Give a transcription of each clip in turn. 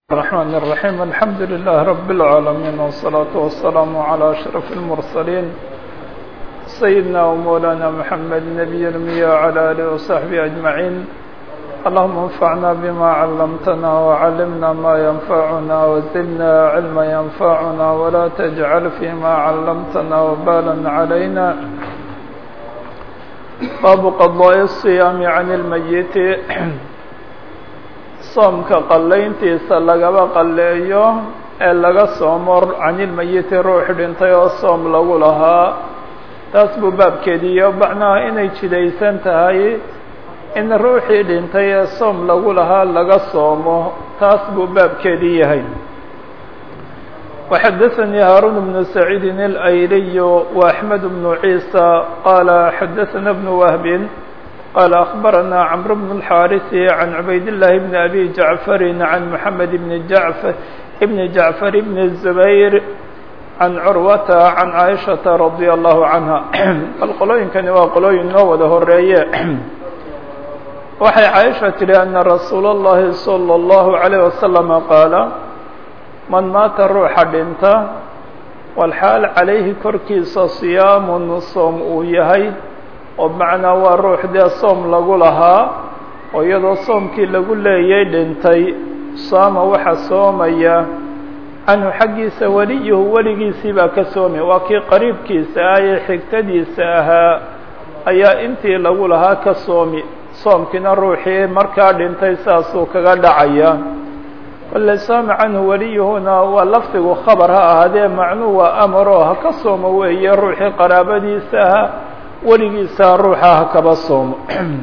الرحمن الرحيم الحمد لله رب العالمين والصلاة والسلام على أشرف المرسلين سيدنا ومولانا محمد نبي المية وعلى آله وصحبه أجمعين اللهم انفعنا بما علمتنا وعلمنا ما ينفعنا وزدنا علما ينفعنا ولا تجعل فيما علمتنا وبالا علينا باب قضاء الصيام عن الميت soomka qallayntiisa lagaba qalleeyo ee laga soomo canilmayiti ruux dhintay oo soom lagu lahaa taas buu baabkeediiyo macnaha inay jidaysan tahay in ruuxii dhintay ee soom lagu lahaa laga soomo taas buu baabkeedii yahay وxdثnي هاrون بن سعيid الأyلي وأحمد بن عيسى qال xdثna بن وهب قال أخبرنا عمرو بن الحارث عن عبيد الله بن أبي جعفر عن محمد بن جعفر بن جعفر بن الزبير عن عروة عن عائشة رضي الله عنها الqolooyinkani waa qolooyin noo wada horeeye waxay caaisha tihi أن رasuul الlahi صلى الله عليه وسلم qاaل man maata ruuxa dhinta walxaal calayhi korkiisa siyaamun soom uu yahay oo macnaa waa ruux dee soom lagu lahaa oo iyadoo soomkii lagu leeyay dhintay saama waxa soomaya canhu xaggiisa weliyuhu weligiisii baa ka soomaya waa kii qariibkiisa ah ee xigtadiisa ahaa ayaa intii lagu lahaa ka soomi soomkiina ruuxii markaa dhintay saasuu kaga dhacaya kole saama canhu weliyuhuna waa lafdigu khabar ha ahaadee macnuu waa amaroo ha ka soomo weeye ruuxii qaraabadiisa aha weligiisa ruuxa ha kaba soomo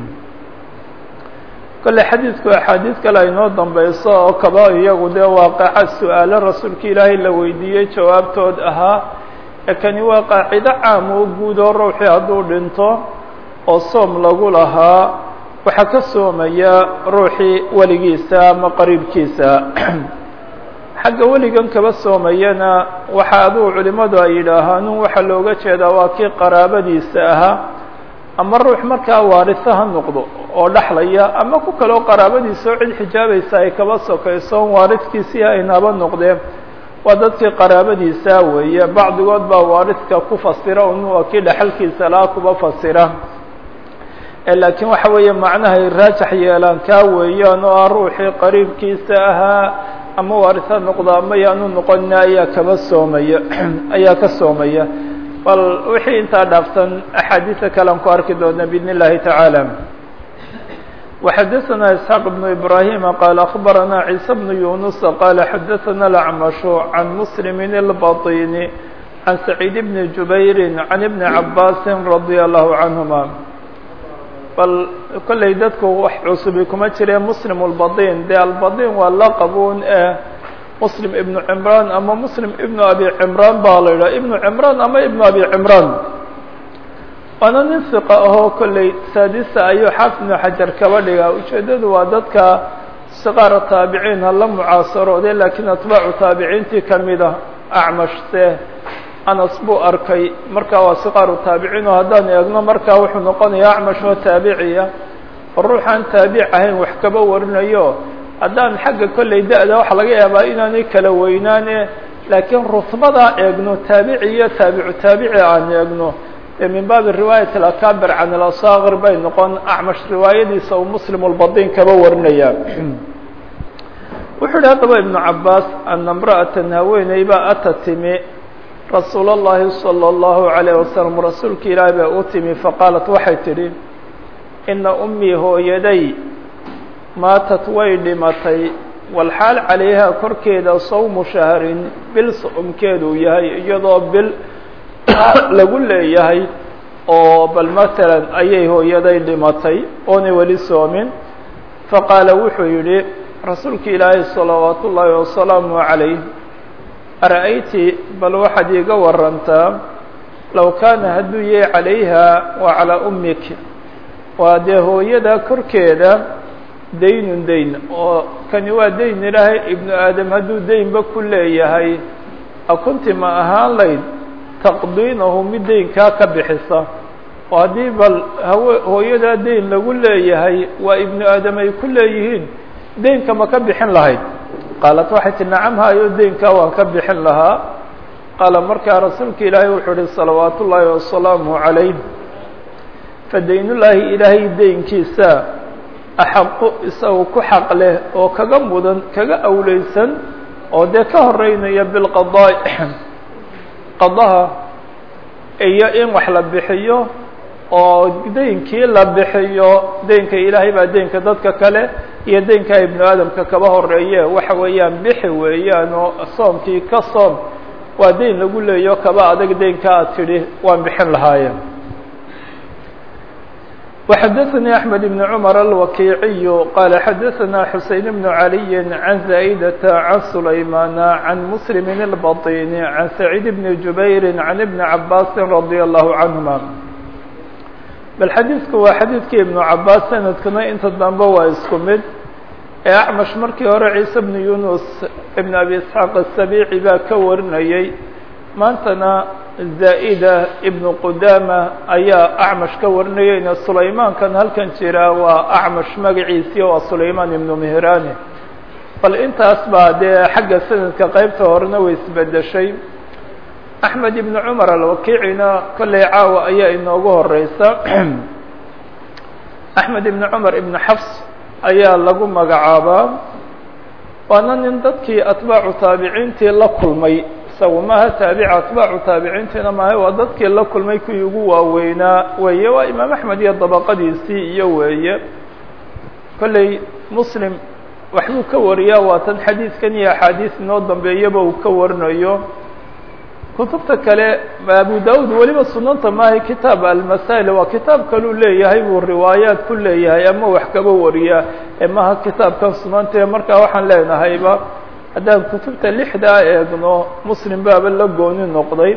kole xadiidku axaadiid kale aynoo dambeyso oo kaba iyagu dee waaqaca su-aalo rasuulka ilaahay la weydiiyey jawaabtood ahaa ee kani waa qaacido caam oo guud oo ruuxii hadduu dhinto oo soom lagu lahaa waxaa ka soomaya ruuxii weligiisa ama qariibkiisa xagga weligan kaba soomayana waxa aduu culimmadu ay yidhaahaan waxaa looga jeedaa waa kii qaraabadiisa ahaa ama ruux markaa waarisa ha noqdo oo dhexlaya ama ku kaloo qaraabadiisa oo cid xijaabaysa ay kaba sokayso on waaridkiisii aynaba noqdeen waa dadkii qaraabadiisa weeye bacdigood baa waariska ku fasira un waa kii dhexalkiisa laha kuba fasira laakiin waxa weeye macnahay raajax yeelaan kaa weeyaan oo ah ruuxii qariibkiisa ahaa ama waarisa noqdo ama yaanu noqonina ayaa kaba soomaya ayaa ka soomaya bal wixii intaa dhaafsan axaadiisa kalean ku arki doona bidn اllahi taعaalى وxadثna isxaaq بن ibrahim qال أخbarana عيسى بن يuنس qال xadثna الأعمش عن مسلم البطين عن سعيد بن جubayr عن بن عabاس رضي الله عنهما bal kollay dadku wax cusubi kuma jireen muslim اlbadin dee albadin waa laqabuun ee muslim ibnu cimraan ama muslim ibnu abi cimraan baa la yidhaha ibnu cimraan ama ibnu abi cimraan waana nin siqa ahoo kollay saadisa ayuu xaafid ibnu xajar kaba dhigaa ujeeddadu waa dadka siqaara taabiciin ha la mucaasarooday laakiin atbaacu taabiciintii kamid a acmashse anas buu arkay markaa waa siqaaru taabiciin oo haddaan eegno markaa wuxuu noqonayaa acmash oo taabiciya oo ruuxaan taabic ahayn wax kaba warinayo haddaan xagga kollay da-da waxaa laga yaabaa inaanay kala weynaane laakiin rutbadaa eegno taabici iyo taabicu taabici aan eegno dee min baabi riwaayat alakabir can alasaakir bay noqon acmash riwaayadiisa uu muslim lbadin kaba warinaya wuxuu yihi haddaba ibnu cabaas ana imra'atan haweeney baa ata timi rasuul اllahi salى اllahu عalayه wasalam rasuulka ilaahi baa u timi faqaalat waxay tidhi ina ummii hooyaday maatat way dhimatay walxaal calayha korkeeda sawmu shahrin bil soomkeeduu yahay iyadoo bil lagu leeyahay oo bal matalan ayay hooyaday dhimatay oonay weli soomin faqaala wuxuu yidhi rasuulka ilaahi salawaat ullaahi wasalaamu calayh ara-ayti bal waxaad iiga warantaa low kaana hadduu yahay calayha wa calaa ummik waa dee hooyada korkeeda daynun dayn oo kani waa dayn ilaahay ibnu aadam hadduu daynba ku leeyahay akunti ma ahaan layd taqdiinahu mid daynkaa ka bixisa oo haddii bal hawe hooyadaa dayn lagu leeyahay waa ibnu aadam ay ku leeyihiin daynka ma ka bixin lahayd qaalat waxay tii nacam hayo deynkaa waan ka bixin lahaa qaala markaa rasuulka ilaahay wuxuu uhi salawaat ullaahi wasalaamu calayh fadaynullaahi ilaahay deynkiisa axaqu isagu ku xaq leh oo kaga mudan kaga awleysan oo dee ka horeynaya bilqadaa qadaha iyo in wax la bixiyo oo deynkii la bixiyo deynka ilaahay baa deynka dadka kale iyo deynka ibnu aadamka kaba horeeye waxa weeyaan bixi weeyaan oo soomkii ka soom waa deyn lagu leeyo kaba adag deynka aad tidhi waan bixin lahaayeen وxdثnي أحمد بن عمر الوكيعي قال xdثnا حuسين بن علي عن زائدة عن سليمان عن مسلم البطين عن سعيد بن جبير عن ابن عباس رضي الله عنهما bal xadiidku waa xadiidkii iبن عabاس sanadkuna inta dambe waa isku mid ee أعمش markii hore عيسى بن يuنس بن أبي إسحاaq السبيعي baa ka warinayey maantana zaa'ida ibnu qudaama ayaa acmash ka warinayeyna sulaymaankan halkan jira waa acmash magaciisii waa sulaymaan ibnu mihraani bal intaas baa dee xagga sanadka qeybta horena way isbedeshay axmed ibnu cumar alwakiicina kolley caawa ayaa inoogu horeysa axmed ibnu cumar ibnu xafs ayaa lagu magacaabaa waana nin dadkii atbaacu taabiciintii la kulmay isagu maaha taabici atbaacu taabiciintiina maaha waa dadkii la kulmay kuwii ugu waaweynaa weeye waa imaam axmed iyo dabaqadiisii iyo weeye kolley muslim waxbuu ka wariyaa waa tan xadiidkan iyo axaadiis inoo dambeeyaba uu ka warinayo kutubta kale abu daud weliba sunanta maaha kitaab almasail waa kitaab kaluu leeyahay buu riwaayaat ku leeyahay ama wax kaba wariyaa ee maha kitaabkan sunanta markaa waxaan leenahayba haddaan kutubta lixdaa eegno muslim baaba la gooni noqday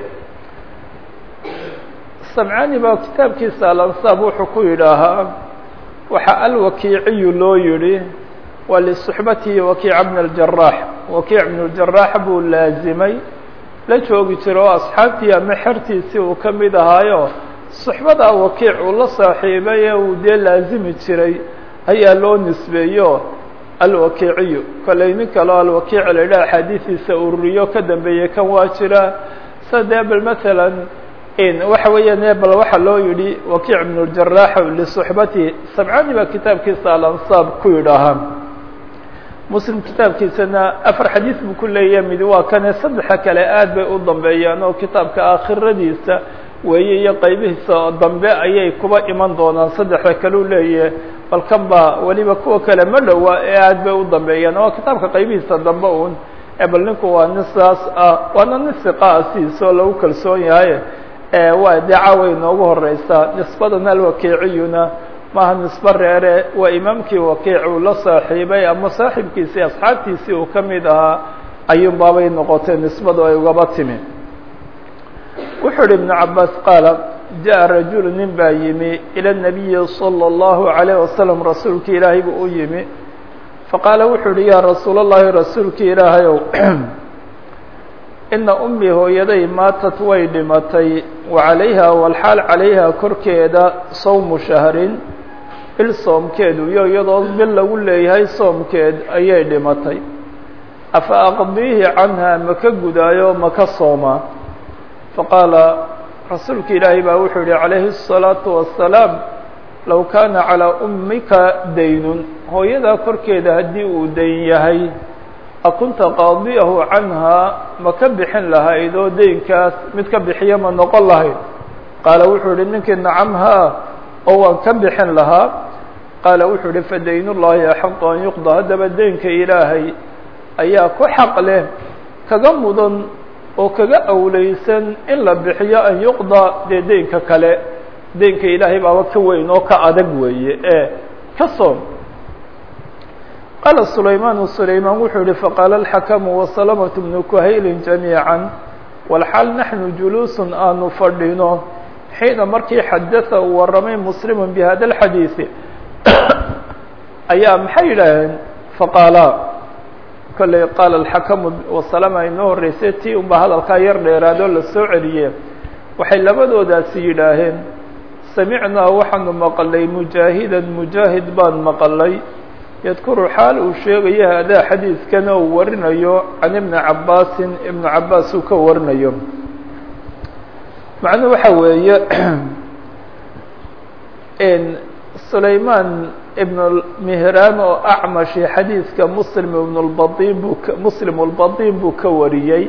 samcani baa kitaabkiisa alansaab wuxuu ku yidhaahaa waxaa alwakiiciyu loo yidhi waa lisuxbatihi wakiica bn اljarax wakiic bn اljarax buu laazimay la joogi jiro oo asxaabtii ama xertiisii uu ka mid ahaayo suxbadaa wakiic uu la saaxiibay ee uu dee laazimi jiray ayaa loo nisbeeyo alwakiiciyu kolley nin kaleo alwakiic la yidhaha axaadiistiisa ururiyo ka dambeeyey kan waa jira sa dee bal masalan waxa weeyaan bal waxaa loo yidhi wakiic bn اljarax lisuxbatihi sabcani baa kitaabkiisa alansaab ku yidhaahaa muslim kitaabkiisana afar xadiis buu ku leeyahay mid waa kane saddexa kale aad bay u dambeeyaan oo kitaabka aakhiradiisa weeye iyo qaybihiisa dambe ayay kuba iman doonaan saddexda kaleu leeyahay bal kan baa weliba kuwa kale ma dhowa ee aad bay u dambeeyaan waa kitaabka qaybihiisa dambe un ee bal ninku waa nin saas ah waana nin siqaa sidiisa oo lagu kalsoon yahay waa dee caaway inoogu horeysaa nisbadan alwakiiciyuna maaha nisbe reere waa imaamkii wakiic uu la saaxiibay ama saaxibkiisii asxaabtiisii uu ka mid ahaa ayuun baabay noqotay nisbadu ay ugaba timi wuxuu uhi ibnu cabaas qaala jaءa rajulu nin baa yimi ilى الnabiyi salى الlahu عalيه wasalam rasuulki ilaahay buu u yimi faqaala wuxuu uhi yaa rasuul اllahi rasuulki ilaahayow ina umii hooyaday maatat way dhimatay wa calayha walxaal calayha korkeeda sawmu shahrin bil soomkeedu iyo iyadoo bil lagu leeyahay soomkeed ayay dhimatay afa aqdiihi canha maka gudaayo maka soomaa faqaala rasuulka ilaahay baa wuxuu yihi calayhi الsalaatu wasalaam low kaana calىa ummika daynun hooyadaa korkeeda haddii uu dayn yahay akunta qaadiyahu canhaa ma ka bixin lahayd oo deynkaas mid ka bixiya ma noqon lahayd qaala wuxuu yihi ninkii nacam haa oo waan ka bixin lahaa qaala wuxuu yihi fadayn ullahi axaqu an yuqda haddaba deynka ilaahay ayaa ku xaq leh kaga mudan oo kaga awleysan in la bixiyo an yuqda dee deynka kale deynka ilaahay baaba ka weyn oo ka adag weeye ee ka soom qaala sulaymaan sulaymaan wuxuu yihi faqaala alxakamu wasalamatu bnu kuhaylin jamiica walxaal naxnu juluusun aanu fadhino xiina markii xadada uu warramay muslimu bihada alxadiidi ayaa maxay yidhaaheen faqaala kolley qaala alxakamu wasalama inoo horreysay tii unba hadalkaa yar dheeraadoo la soo celiye waxay labadoodaasi yidhaaheen samicnaa waxaanu maqalay mujaahidan mujaahid baan maqalay yadkuru xaal uu sheegayo hadaa xadiidkana uu warinayo can ibni cabaasin ibnu cabaas uu ka warinayo macnuhu waxa weeye sulayman ibn mihraan oo acmashi xadiidka muslim ibn lbadin buu muslim lbadin buu ka wariyey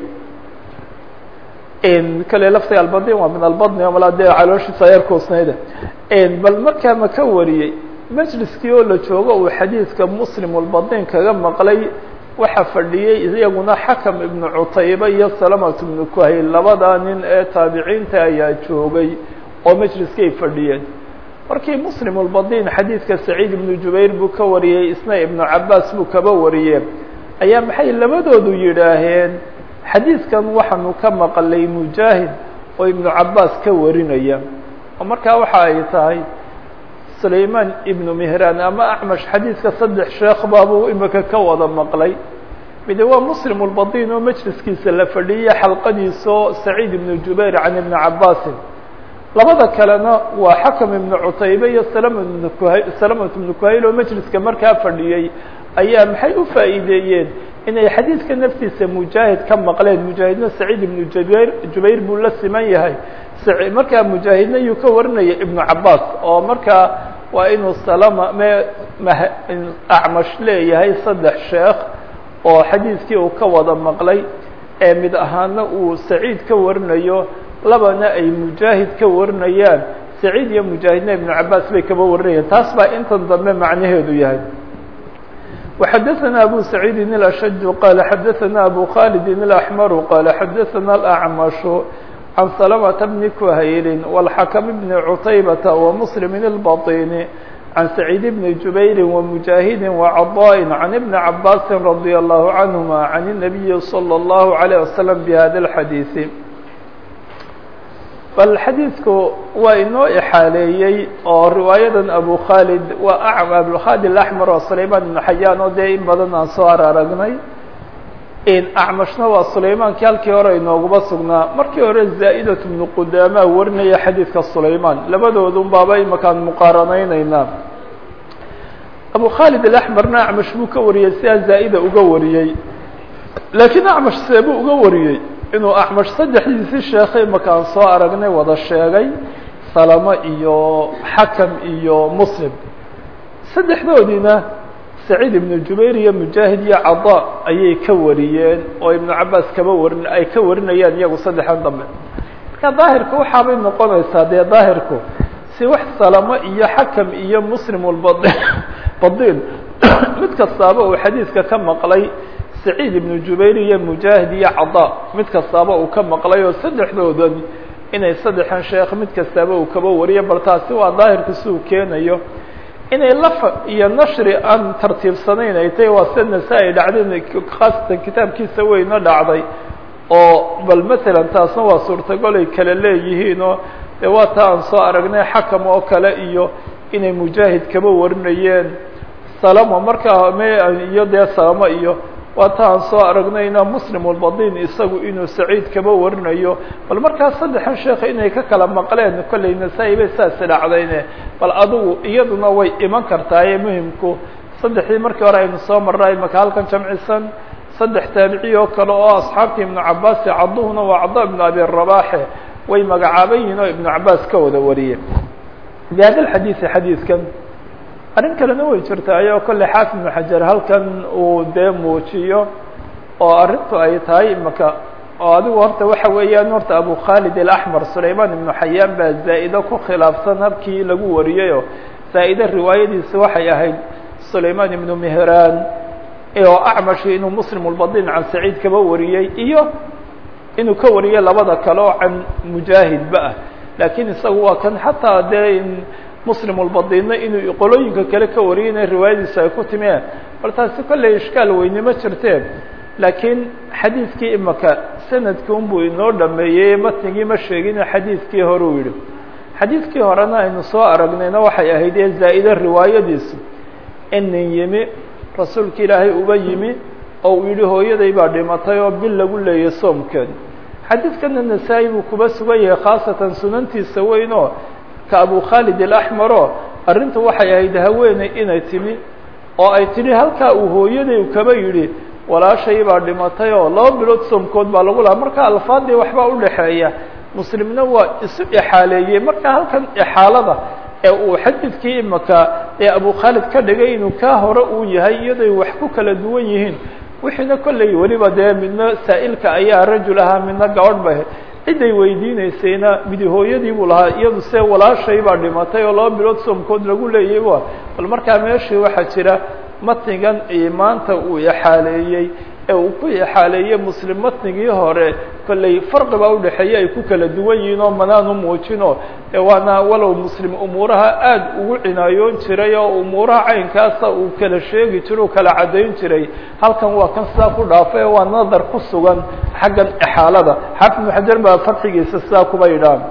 kale laftiga albadin waa min albadni o malaa dee calooshiisa yar kuusnayda bal markaa ma ka wariyey majliskii oo la joogo uu xadiidka muslim lbadin kaga maqlay waxaa fadhiyey iyaguna xakam ibnu cutayba iyo salamat ibnu kuhayl labadaa nin ee taabiciinta ayaa joogay oo majliskay fadhiyeen markii muslim lbadin xadiidka saciid ibnu jubayr buu ka wariyey isna ibnu cabaas buu kaba wariyee ayaa maxay labadoodu yidhaaheen xadiidkan waxaanu ka maqalay mujaahid oo ibnu cabaas ka warinaya oo markaa waxa ay tahay sulayman ibnu mihraan ama acmash xadiidka saddex sheekh baabuu imika ka wada maqlay mide waa muslim lbadin oo majliskiisa la fadhiyey xalqadiisao saciid ibnu jubayr can ibni cabaasin labada kalena waa xakam ibnu cutaybe iyo salamat ibnu kuhayl oo majliska markaa fadhiyey ayaa maxay u faa'iideeyeen inay xadiidka naftiisa mujaahid ka maqleen mujaahidna saciid ibnu jubayr jubayr buu la siman yahay markaa mujaahidna yuu ka warinaya ibnu cabaas oo markaa waa inuu salama me acmash leeyahay saddex sheekh oo xadiidkii uu ka wada maqlay ee mid ahaana uu saciid ka warinayo labana ay mujaahid ka warinayaan saciid iyo mujaahidna ibnu cabaas bay kaba warinayaan taas baa intan dambe macnaheedu yahay وxadثna أbو سعيid الأشج qال xadثna أbو khالد الأحمر qال xadثna الأعمش عن سلمة بن كhayl والحكم بن عتيبة ومسلم البطين عن سعيد بن جبير ومجاهد وعضاء عن ابن عباس رضي الله عنهما عن النبي صلى الله عليه وسلم بهذا الحديث bal xadiidku waa inoo ixaaleeyey oo riwaayadan abu khaalid waa abulkhaalid axmer oo sulayman ibnu xayaan oo dee in badan aan soo aragnay acmashna waa sulaymankii halkii hore inooguma sugnaa markii hore zaa'idat ibnu qudaama warinaya xadiidka sulayman labadoodun baaba imakaan muqaaranayneynaa abu khaalid alaxmerna acmash buu ka wariyey sidaa zaa'ida uga wariyey laakiin acmash seebuu uga wariyey inuu acmash saddexdiisii sheekhay makaan soo aragnay wada sheegay salamo iyo xakam iyo muslim saddexdoodiina saciid ibnu jubayr iyo mujaahid iyo cada ayay ka wariyeen oo ibnu cabaas kaba warin ay ka warinayaan iyagu saddexdan dambe marka daahirku waxaabay noqonaysaa dee daahirku si wax salamo iyo xakam iyo muslim lbad badin mid kastaaba uu xadiidka ka maqlay saciid ibnu jubayr iyo mujaahid iyo cada mid kastaaba uu ka maqlay oo saddexdoodan inay saddexan sheekh mid kastaaba uu kaba wariyo bal taasi waa daahirka si uu keenayo inay lafa iyo nashri aan tartiibsanayn ay tahay waa sida nasaa-i dhacday khaasatan kitaabkiisa weyna dhacday oo bal matalan taasna waa suurtagol ay kala leeyihiin oo dee waa taa aan soo aragnay xakam oo kale iyo inay mujaahid kaba warinayeen salamo markaa me iyo dee salamo iyo waa ta aan soo aragnayna muslim albadin isagu inuu saciid kaba warinayo bal markaa saddexan sheekha inay ka kala maqleen kollay nasaa-i bay saas dhacdayne bal adugu iyaduna way iman kartaaye muhimku saddexdii markii hore aynu soo marnay maka halkan jamcisan saddex taabici oo kale oo asxaabtii ibnu cabaasi cadduhuna waa caddo ibnu abi rabaaxe way magacaaban yihiin oo ibnu cabaas ka wada wariyey bihada xadiidi xadiidkan arrin kalena way jirtaayo kolley xaafid ibnu xajar halkan uu dee muujiyo oo arrintu ay tahay imaka oo adigu horta waxa weeyaan horta abu khaalid alaxmer sulayman ibnu xayaan baa zaa'ide ku khilaafsan habkii lagu wariyeyoo zaa'ide riwaayadiisa waxay ahayd sulayman ibnu mehraan oo acmashi inuu muslim lbadin can saciid kaba wariyey iyo inuu ka wariyey labada kale oo can mujaahidba ah laakiin isagu waa kan xataa dee muslim lbadinna inuu qolooyinka kale ka wariyay inay riwaayadiisa ay ku timeen bal taasi kolley ishkaal weynimo jirteen laakiin xadiidkii imaka sanadkii unbuu inoo dhameeyey matnigii ma sheegine xadiidkii hore uu yihi xadiidkii horena aynu soo aragnayna waxay ahayd ee zaa'ide riwaayadiisu inin yimi rasuulka ilaahay uba yimi oo uu yihi hooyaday baa dhimatay oo bil lagu leeyay soomkeed xadiidkana nasaa-i buu kuba sugan yahay khaasatan sunantiisa weyn oo ka abu khaalid alaxmero arrintu waxay ahayd haweeney inay timi oo ay tidhi halkaa uu hooyaday kaba yidhi walaashay baa dhimatay oo laba bilood soomkood baa lagu lahaa marka alfaadii waxbaa udhaxeeya muslimna waa isu ixaaleeyey marka halkan ixaalada ee uu xadidkii imaka ee abu khaalid ka dhigay inuu kaa hore uu yahay iyadoy wax ku kala duwan yihiin wixiina kolley weliba dee midna saa'ilka ayaa rajul ahaa midna gabadh ba ciday weydiinaysayna midi hooyadii buu lahaa iyadu see walaashay baa dhimatay oo laba bilood soomkood lagu leeyay wa bal markaa meeshii waxaa jira matnigan maanta uu ixaaleeyey ee uu ku ixaaleeyey muslim matnigii hore kolley farqi baa udhexeeya ay ku kala duwan yihiin oo manaanu muujino waana walow muslim umuuraha aada ugu cinaayoon jiray oo umuuraha caynkaasa uu kala sheegi jiray u kala caddayn jiray halkan waa kan sidaa ku dhaafay waa nadar ku sugan xaggan ixaalada xaafid ibnu xajar baa farxigiisa sidaa kuba yidhaah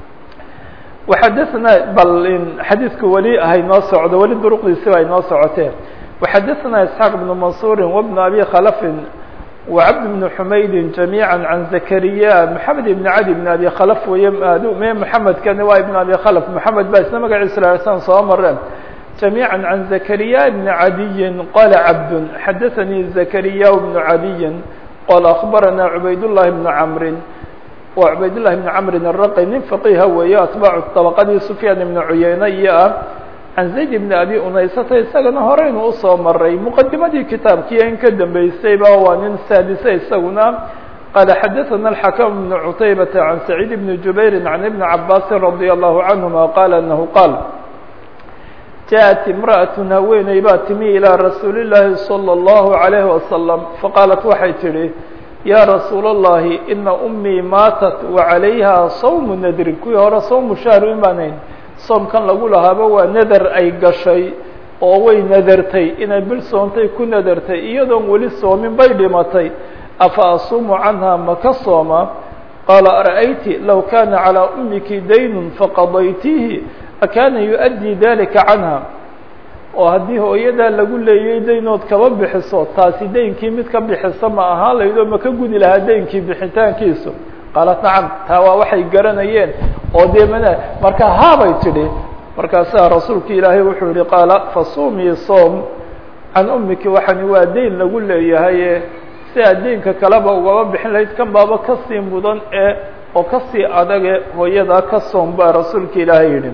waxadaثna bal xadiidku weli haynoo socdo weli duruqdiisi ba aynoo socotee وxadثna إسحاq بن منصور وبن أbي khلف وعبد بن حmayd جميعا عن زكريا محamed بن عdي بن أbي khلف wey me محamedkani waa بن أbي khلف محamed ba isna magaciisa san soo mareen جميعا عن زكريا بن عdي qال عبد xadثnي زكريا بن عdي qال أخبرنا عbayd اللh بن عمر wa عbayd للh بن عمر الرqي nin فقيha weeye atباع طبقadii سفyاn بن عuyeyne iyo ah can zayd bn abi unaysata isagana horeynu usoo maray muqadimadii kitaabkii in ka dambeysayba waa nin saadise isaguna qaala xadaثana الxakم بn cutaybata can sacيid bni jubayri can ibni cabaasi radي الlahu canهuma qaala anahu qaal jaءat imraأaة haweeney baa timi ilىa rasuuli الlahi salى الlahu عalayه wasalam faqaalat waxay tidhi ya rasuul الlahi ina umii maatat وعalayha sawm nadri kuwii hore sawmu shahri imaanayn soomkan lagu lahaaba waa nadar ay gashay oo way nadartay inay bil soontay ku nadartay iyadoon weli soomin bay dhimatay afa asuumu canha maka sooma qaala ara'ayti low kana calىa umiki daynun faqadaytiihi akaana yuؤaddii dalika canha oo haddii hooyadaa lagu leeyay daynood kaba bixiso taasi daynkii mid ka bixisa ma ahaan laydoo maka gudi lahaa daynkii bixitaankiisu qaalat nacam taa waa waxay garanayeen oo dee mana marka haabay tidhi markaasaa rasuulka ilaahay wuxuu yihi qaala fasumii soom can umiki waxani waa dayn lagu leeyahaye si aad daynka kaleba ugaba bixin lahayd kan baaba kasii mudan ee oo kasii adage hooyadaa ka soom baa rasuulka ilaahay yidhi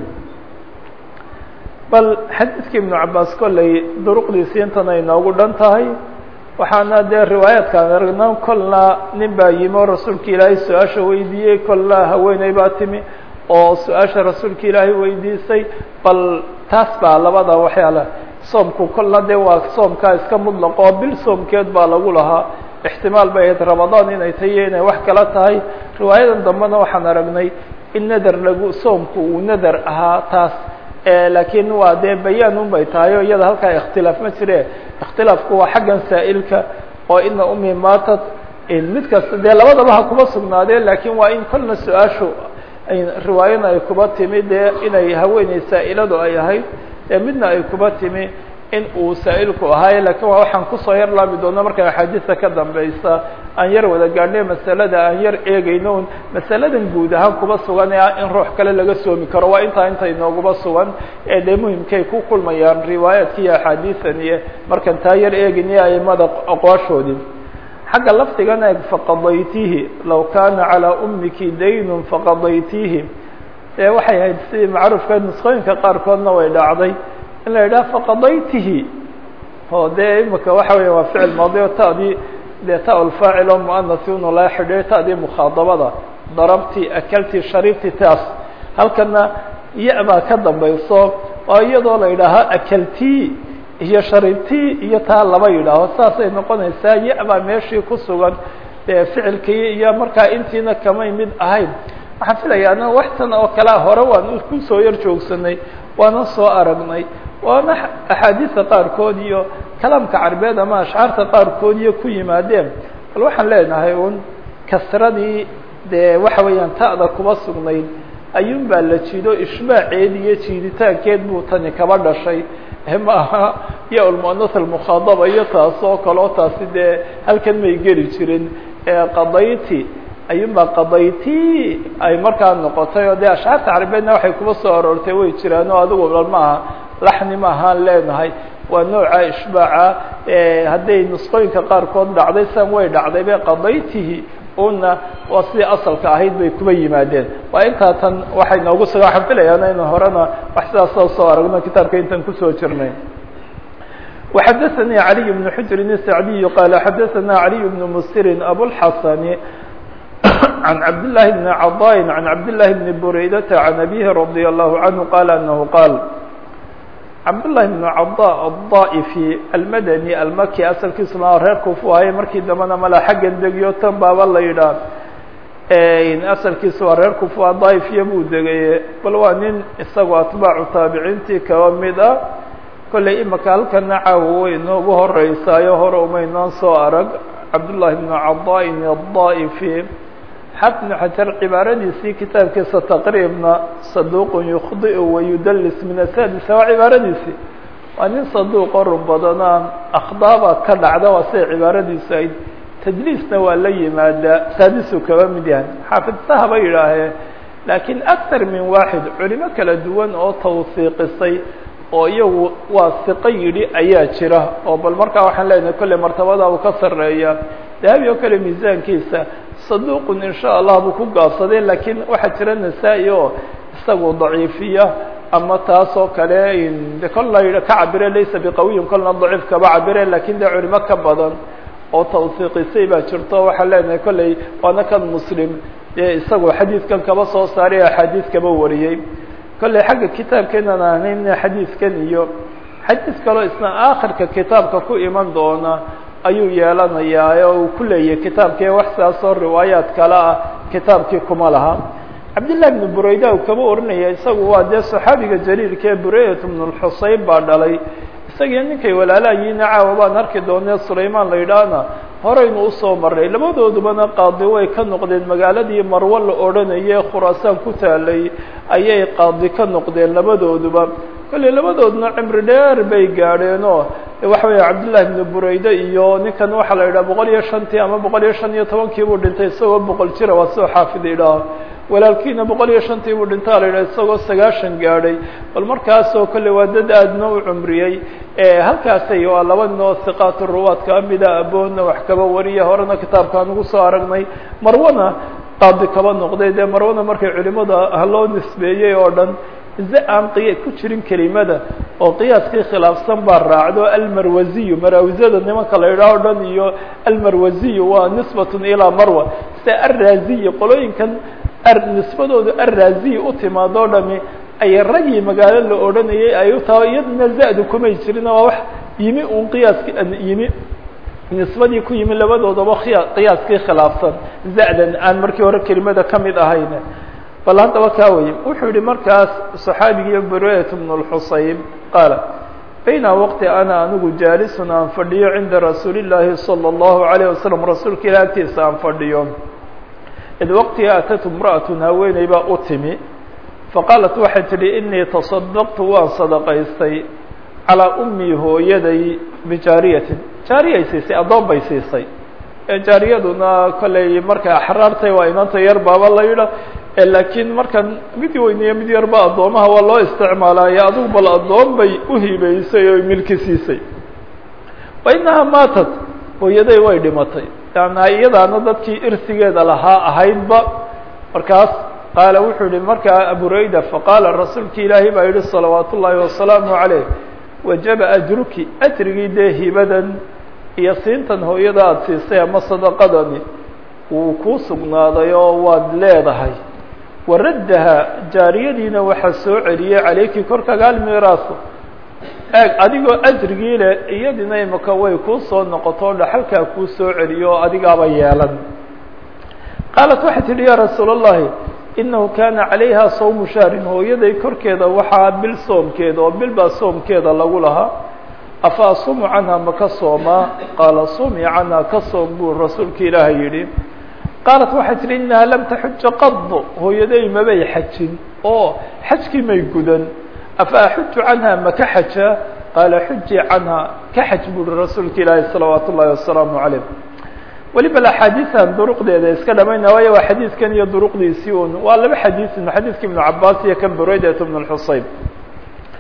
bal xadiidkii ibnu cabaas kolley duruqdiisi intan ay noogu dhan tahay waxaana dee riwaayaadkaan aragna kolna nin baa yimi oo rasuulka ilaahay su-aasha weydiiyey kolna haweeney baa timi oo su-aasha rasuulka ilaahay weydiisay bal taas baa labada waxyaala soomku kolna dee waa soomkaa iska mudlaqo bil soomkeed baa lagu lahaa ixtimaal bay ahayd ramadaan inay tahiyo inay wax kala tahay riwaayadan dambena waxaan aragnay in nadar lagu soomku uu nadar ahaa taas laakiin waa dee bayaan un bay tahay o iyada halkaa ikhtilaaf ma jire ikhtilaafku waa xaggan saa'ilka oo ina umi maatad mid kasta dee labadaba ha kuba sugnaadeen laakiin waa in kolna su-aashu riwaayana ay kuba timi dee inay haweeney saa'iladu ay ahayd ee midna ay kuba timi in uu saa'ilku ahaaye lakiin waa waxaan kusoo yar laabi doono marka axaadiista ka dambeysa aan yar wada gaadhnay masalada aan yar eegayno un masaladan guud ahaan kuba sugan ee ah in ruux kale laga soomi karo waa intaa inta inooguba sugan ee dee muhimkay ku kulmayaan riwaayaadki iyo axaadiisan iyo markan taa yar eegayniyo aimada aqwaashoodii xagga lafdigan eeg faqadaytihi law kana calىa umiki daynun faqadaytihi ee waxay ahayd sidii macruufka nusqooyinka qaarkoodna way dhacday in la yidhaha faqadaytihi oo dee imika waxa weya waa ficil maadi o ta'dii dee ta lfaacil oo muanasi unu laga xidhiyo ta'dii mukhaadabada darabti akalti sharibti taas halkana ya baa ka dambayso oo iyadoo la yidhaaha akalti iyo sharibti iyo taa laba yidhaaho saasay noqonaysaa ya baa meeshii ku sugan dee ficilkii iyo markaa intiina kamay mid ahayn waxaan filaya ana waxtan oo kalea hore waan kusoo yar joogsanay waana soo aragnay waana axaadiista qaarkood iyo kalaamka carbeed ama ashcaarta qaarkood iyo ku yimaadeen bal waxaan leenahay un kasradii dee waxa weeyaan ta'da kuba sugnayd ayuun baa la jido ishbaaceed iyo jiiditaankeed buu tani kaba dhashay ma aha ya lmuanas almukhaadaba iyo taas oo kaleo taasi dee halkan may geli jirin qadayti ayuunbaa qadayti ay markaa noqotay oo dee ashcaarta carabeedna waxay kuba soo aroortay way jiraan oo adigu bal maaha laxni ma ahaan leenahay waa nooca ishbaaca hadday nusqooyinka qaarkood dhacday san way dhacday be qadaytihi una waa sidii asalka ahayd bay kuba yimaadeen waa intaa tan waxay noogu suga waxaan filayaan inu horena wax sidaasoo soo aragno kitaabka intaan kusoo jirnay وxdثnي علي بن حجر السعدي قال xdثna علي بن مسر أبوالحسن عن عبد الله بن عضاء عن عبد الله بن بريدة عن أبيه رضي الله عنه قال أنه قال عبد الله بن عضاء الضائفي المدني المkي aسلkiisuna reer kufu ahay markii dambena mala xaggan degiyo tan baaba la yidhaah asalkiisa waa reer kufa daaifya buu degaye bal waa nin isagoo atbaacu taabiciintii kaba mid ah kollay imaka halkana caawa way inoogu horeysaayo hore umaynaan soo arag cabdullaahi bnu cadaain adaa'ifi xafid bnu xajar cibaaradiisii kitaabkiisa taqriibna saduuqun yukhdiu wayudalis min asadisa waa cibaaradiisii waa nin saduuqo run badanaa akhdaaba ka dhacda waa siday cibaaradiisu ayd tadliisna waa la yimaadaa saadisu kaba mid yahay xaafidsaha ba yidhaahee laakiin aktar min waaxid culimo kala duwan oo tawsiiqisay oo iyagu waa siqo yidhi ayaa jira oo bal markaa waxaan leenahay kolley martabada uu ka sarreeya dahabi oo kale miisaankiisa saduuqun in sha allah buu ku gaabsaday laakiin waxaa jira nasaa-i oo isagu daciifiya ama taas oo kale de kolna ka cabire laysa biqawiyin kolna daciif kaba cabire lakin dee culimo ka badan oo tawsiiqisay baa jirto waxaan leenahay kolley waana kan muslim dee isagu xadiidkan kaba soo saaray axaadiis kaba wariyey kolley xagga kitaabkeenan ahnayna xadiidkan iyo xadiis kaloo isna aakhirka kitaabka ku iman doona ayuu yeelanayaa oo uu ku leeyahay kitaabkii wax sidaasoo riwaayaad kale ah kitaabkii kuma laha cabdillahi bnu burayda uu kaba oranaya isagu waa dee saxaabiga jaliilka ee buraydat bnu lxuseyn baa dhalay isagii ninkay walaalayiina caawa baan arki doonee sulaymaan la yidhaahna horeynu usoo marnay labadoodubana qaadi way ka noqdeen magaaladii marwo la odhanaye khuraasaan ku taalay ayay qaadi ka noqdeen labadooduba kolley labadoodna cimri dheer bay gaadheenoo waxa weya cabdillahi bnu burayde iyo ninkan waxaa la yidhaha boqol iyo shantii ama boqol iyo shan iyo tobankii buu dhintay isagoo boqol jira waa soo xaafid idhaaho walaalkiina boqol iyo shantii buu dhintaa la yidhaha isagoo sagaashan gaadhay bal markaasoo kolley waa dad aadna u cumriyey halkaasay waa laba nin oo hiqaatu ruwaad kaa mida aboonna wax kaba wariya horena kitaabkaan ugu soo aragnay marwana qaadi kaba noqday dee marwana markay culimada ah loo nisbeeyey oo dhan ze aan qiya ku jirin kelimada oo qiyaaskii khilaafsan baa raacdo almarwaziyu maraawisada nimanka la yidhaah o dhan iyo almarwaziyu waa nisbatun ilaa marwa sida arraaziyi qolooyinkan nisbadoodu arraaziyi u timaado o dhami ay ragii magaalo la odhanayay ay u tahay iyaduna za-du kumay jirin waa wax yimi un qiyaaski yimi nisbadii ku yimi labadoodaba khiya qiyaaskii khilaafsan za-dan aan markii hore kelimada ka mid ahayn bal haddaba kaa weye wuxuu yihi markaas صaxaabigii burayt bn اxuseyn qaala bayna waqti ana anigu jaalisun aan fadhiyo cinda rasuuli الlaahi salى الlahu عalيه wasalam rasuulka ilah agtiisa aan fadhiyo id waqtiga atatu imra'at haweeney baa u timi faqaalat waxay tidhi inii taصadaqtu waan sadaqaystay calىa umii hooyaday bijaariyatin jaariyay siisay addoon bay siisay jaariyaduna kolley markay axraartay waa inanta yar baaba la yidha laakiin markan mid weyniyo mid yarba addoomaha waa loo isticmaalaaye adigu bal addoon bay uhibeysay oo milki siisay wa inahaa maatat hooyaday way dhimatay yaana iyadaana dadkii irsigeeda lahaa ahaydba markaas qaala wuxuu yihi markaa aburayda faqaala rasuulki ilaahay baa yihi salawaat ullaahi wasalaamu calayh wajaba ajruki ajrigii dee hibadan iyo siintan hooyada aada siisay ama sadaqadani wuu kuu sugnaaday oo waad leedahay waraddaha jaariyadiina waxaa soo celiyey calayki korkaaga almiraasu eeg adigoo ajrigii leh iyadina imaka way kuu soo noqoto dhaxalkaa kuu soo celiyo oo adigaaba yeelan qaalat waxay tidhi yaa rasuul allahi inahu kaana calayha sawmu shahrin hooyaday korkeeda waxaa bil soomkeeda oo bil baa soomkeeda lagu lahaa afa asumu canha ma ka soomaa qaala sumi canha ka soom buu rasuulka ilaahay yidhi qaalat waxay tihi inaha lam taxuja qado hooyaday mabay xajin oo xajkii may gudan afa axuju canha ma ka xaja qaala xuji canha ka xaj buuhi rasuulka ilaahi salawaat ullahi wasalaamu calayh weliba axaadiisan duruqdeeda iska dhamayna waayo waa xadiidkan iyo duruqdiisii un waa laba xadiisin xadiidka ibnu cabaas iyo kan buraydat bn xuseyn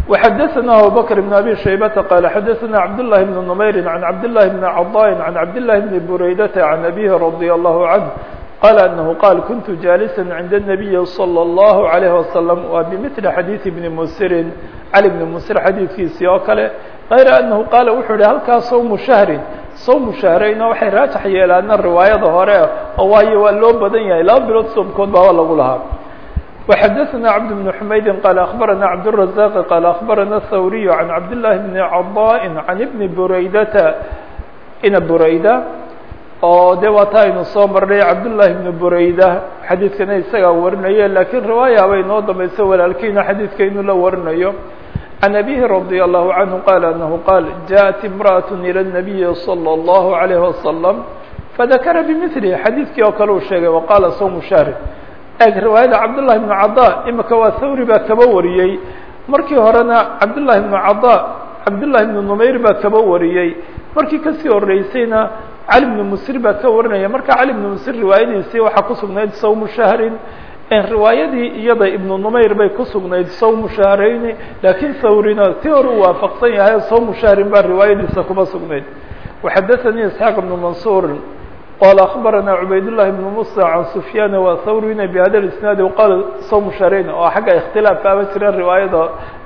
وxadثna abubكر بن أbي شhaybةa qال xadثna cبداللahi بن نmayri عan cبداللahi بن cضاء عan cبداللahi بن برaydة عan أbيه رضي الله عنه qال أنه qال كنت جالسا عند النبي صلى الله عليه وسلم wa بمثل xadيiث بن msri cلي بن msr xadiiثkiisii oo kale غayr أنه qاl wuxuu hi halkaa sوم شhهri sوم شhahrayna waxay raajax yeelaana riwaayada hore oo waayo waa loo badan yahay laba bilood soomkood baaba lagu lahaa وxadثna cبد بن حmayd qال أخبرna cبدالرزاq qال أخبرna الthوري عن cبداللahi بن cضاء عن بن برaydةa ina برayda oo de waa ta aynu soo marnay cabdاللahi بن برayda xadiidkana isagaa warinayo lakiin riwaaya bay noo dambayso walaalkiina xadiidka inuu la warinayo عن أبيه رضي الله عنه قال أنه قال جاءت امرأة إلى النبي صلى الله عليه وسلم فذكر بمثله xadiidkii oo kale uu sheegay وqاla صوم شهر eg riwaayada cabdاللahi بن caضا imika waa thawri baa kaba wariyey markii horena cabdاللahi بن caضا cabdاللahi بن نmayr baa kaba wariyey markii kasii horeysayna cali بن msr baa ka warinaya marka cali بن msr riwaayadiisii waxaa ku sugnayd sawmu shahrin riwaayadii iyada ibnu numayr bay ku sugnayd sawmu shahrayni laakiin thawrina si hore uu waafaqsan yahay sawmu shahrin baa riwaayadiisa kuma sugnayd وxadثnي isحاaq بن maنصuر qال أخبرنا عbayd اللhi بن موسى عن سفyاn وthwrina بhada الاسناad qال sوم شharayn oo xagga اkhtilaaf aba jira riwaayada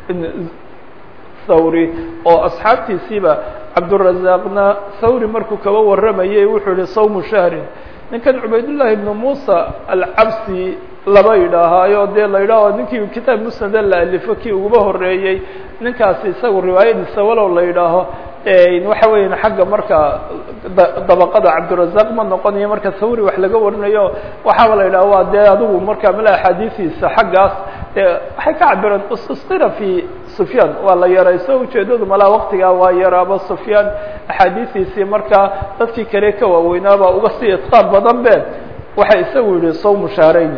thawri oo أصxaabtiisiiba cabdالرaزاqna thawri markuu kaba waramayay wuxuu yihi sوم شhهri ninkan cubayd للahi بن موسى alcabsi laba yidhaahaayo dee la yidhaaho ninkii kitaab musnada la alifo kii uguba horeeyey ninkaasi isagu riwaayadiisa walow la yidhaaho waxa weeyaan xagga marka dabaqada cabdirazaq ma noqonayo marka thawri wax laga warinayo waxaaba la yidhaha waa dee adigu marka mala axaadiistiisa xaggaas waxay ka cabireen istisqira fi sufyaan waa la yarayso ujeedadu malaa waktigaa waa yaraaba sufyaan axaadiistiisii marka dadkii kale ka waaweynaaba uga sii itqaan badan be waxa isagu yihi sawmu shaarayn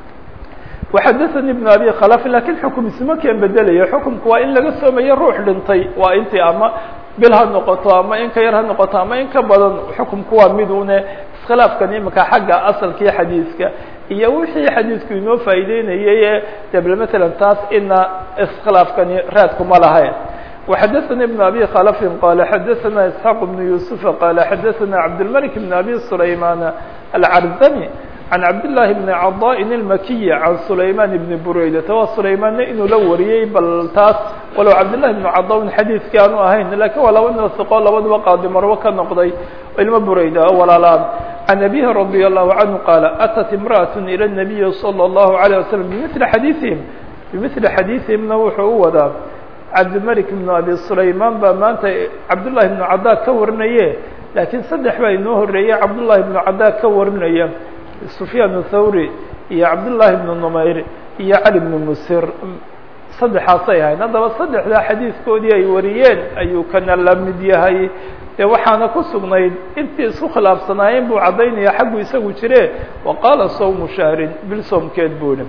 وxadثnي بن abي khلف lakin xukm isma keen bedelayo xukumku waa in laga soomayo ruux dhintay waa intii ama bil ha noqoto ama in ka yar ha noqoto ama in ka badan xukumku waa mid une iskhilaafkan imika xagga asalkii xadiiska iyo wixii xadiisku inoo faa'ideynayay de bl mثala taas ina iskhilaafkani raadkuma lahayn وxadثnي بن abي khلف qال xadثna isحاq بن يوسف qال xadثna cabdالملك بن abي سlayman الcrزمي عن cabdاللahi بن caضاء الmakiي عan سlayman بن buraydata waa سlaymaanna inuu la wariyey bal taas walow cabdالlahi بن caضا xadiidkii aanu ahayn lakin waa laba nasiqo labadaba qaadi marwo ka noqday ilmo burayda oo walaalaan عan أbيه رضي الله عنه qاaل أtت امرأة إلى النبي صلى الله عليه وسلم بmثل xadيiثiهim bmثli xadيiثihimna wuxuu u wadaa cabdimلك بن abi سlayman baa maanta cabdالlahi بن caضا ka warinaye lakiin saddex baa inoo horeeyey cabdالlahi بن caضا ka warinaya سفyاn الthawrي iyo cabdاللahi بن نmayr iyo cali بن msir saddexaasay ahayd haddaba saddexdaa xadiiskoodii ay wariyeen ayuu kana la mid yahay dee waxaana ku sugnayd intii isku khilaafsanaayeen buu caddaynaya xaggu isagu jire وaqaala sawmu shahrin bil soomkeed buu yihi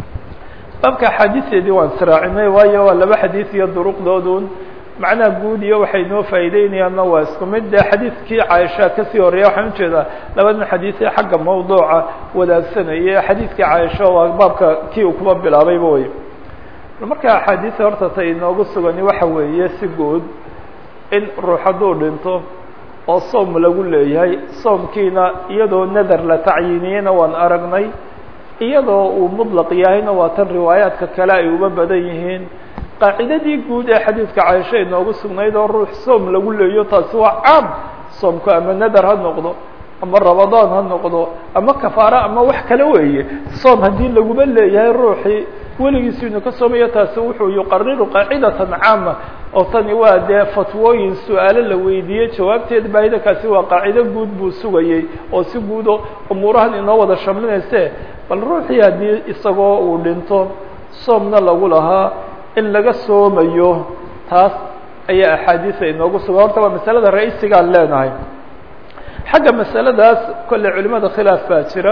baabka axaadiisteedii waan israacinay waayo waa laba xadiis iyo duruqdoodun macnaha guud iyo waxay noo faa'iideynayaanna waa isku mid dee xadiidkii caaisha kasii horeeya waxaan ujeedaa labadan xadiisee xagga mawduuca wadaagsanaya xadiidkii caaisha waa baabka kii uu kuba bilaabayba wey marka axaadiisa horta ta inoogu sugani waxa weeye si guud in ruux hadduu dhinto oo soom lagu leeyahay soomkiina iyadoo nadar la tacyiiniyeyna waan aragnay iyadoo uu mudlaq yahayna waa tan riwaayaadka kale ay uba badan yihiin qaacidadii guud ee xadiidka caaisha inoogu sugnayd oo ruux soom lagu leeyo taasi waa caam soomku ama nadar ha noqdo ama rabadaan ha noqdo ama kafaaro ama wax kale weeye soom haddii laguma leeyahay ruuxii weligiisu inu ka soomayo taasi wuxuu yuqariru qaacidatan caama oo tani waa dee fatwooyin su-aalo la weydiiyey jawaabteed baahidakaasi waa qaacido guud buu sugayey oo si guudo umuurahan inoo wada shamlinayse bal ruuxii haddii isagoo uu dhinto soomna lagu lahaa in laga soomayo taas ayaa axaadiisa inoogu sugan horta waa masalada ra-isigaan leenahay xagga masaladaas kolley culimada khilaaf baa jira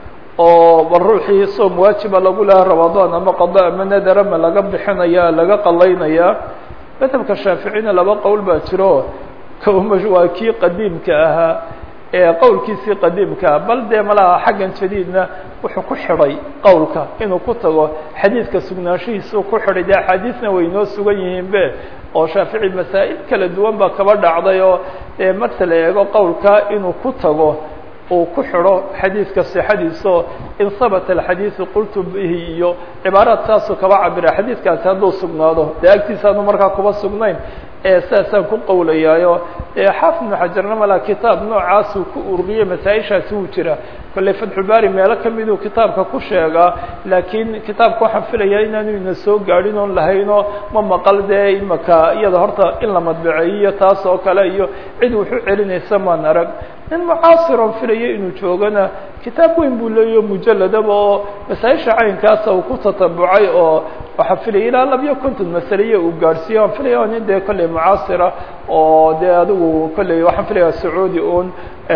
oo bal ruuxii soom waajiba lagu lahaa ramadaan ama qada ama nadara ma laga bixinaya laga qalaynaya madhabka shaaficina laba qowl baa jiro kma waa kii qadiimka ahaa ee qowlkiisii qadiimka ah bal dee malaha xaggan jadiidna wuxuu ku xidhay qowlka inuu ku tago xadiidka sugnaanshihiisuu ku xidhay dee axaadiisna way noo sugan yihiin be oo shaafici masaa'il kala duwan baa kaba dhacday oo dee marka la eego qowlka inuu ku tago uu ku xidho xadiidka sixadiiso in habata alxadiidu qultu bihi iyo cibaaraad saasuu kaba cabira xadiidkaasi hadduu sugnaado dee agtiisaanu markaa kuba sugnayn ee saasaan ku qowlayaayo dee xaafid ibnu xajarna malaa kitaab noocaasuu ku ururiyey masaa-ishaasi wuu jira kolley fatxulbaari meelo kamiduu kitaabka ku sheegaa laakiin kitaabka waxaan filayaa inaanu ina soo gaadhin oon lahayno ma maqal dee imaka iyada horta in la madbaceeyiyo taas oo kale iyo cid wuxu celinaysa maan arag nin mucaasiron filaya inuu joogana kitaab weyn buu leeyaho mujalladaba oo masaa-isha caynkaasa uu ku tatabucay oo waxaa filaya ilaa labiyo konton masaliya uu gaadhsiiye waan filaya o nin dee kolley mucaasira oo dee adigu kolley waxaan filaya sacuudi un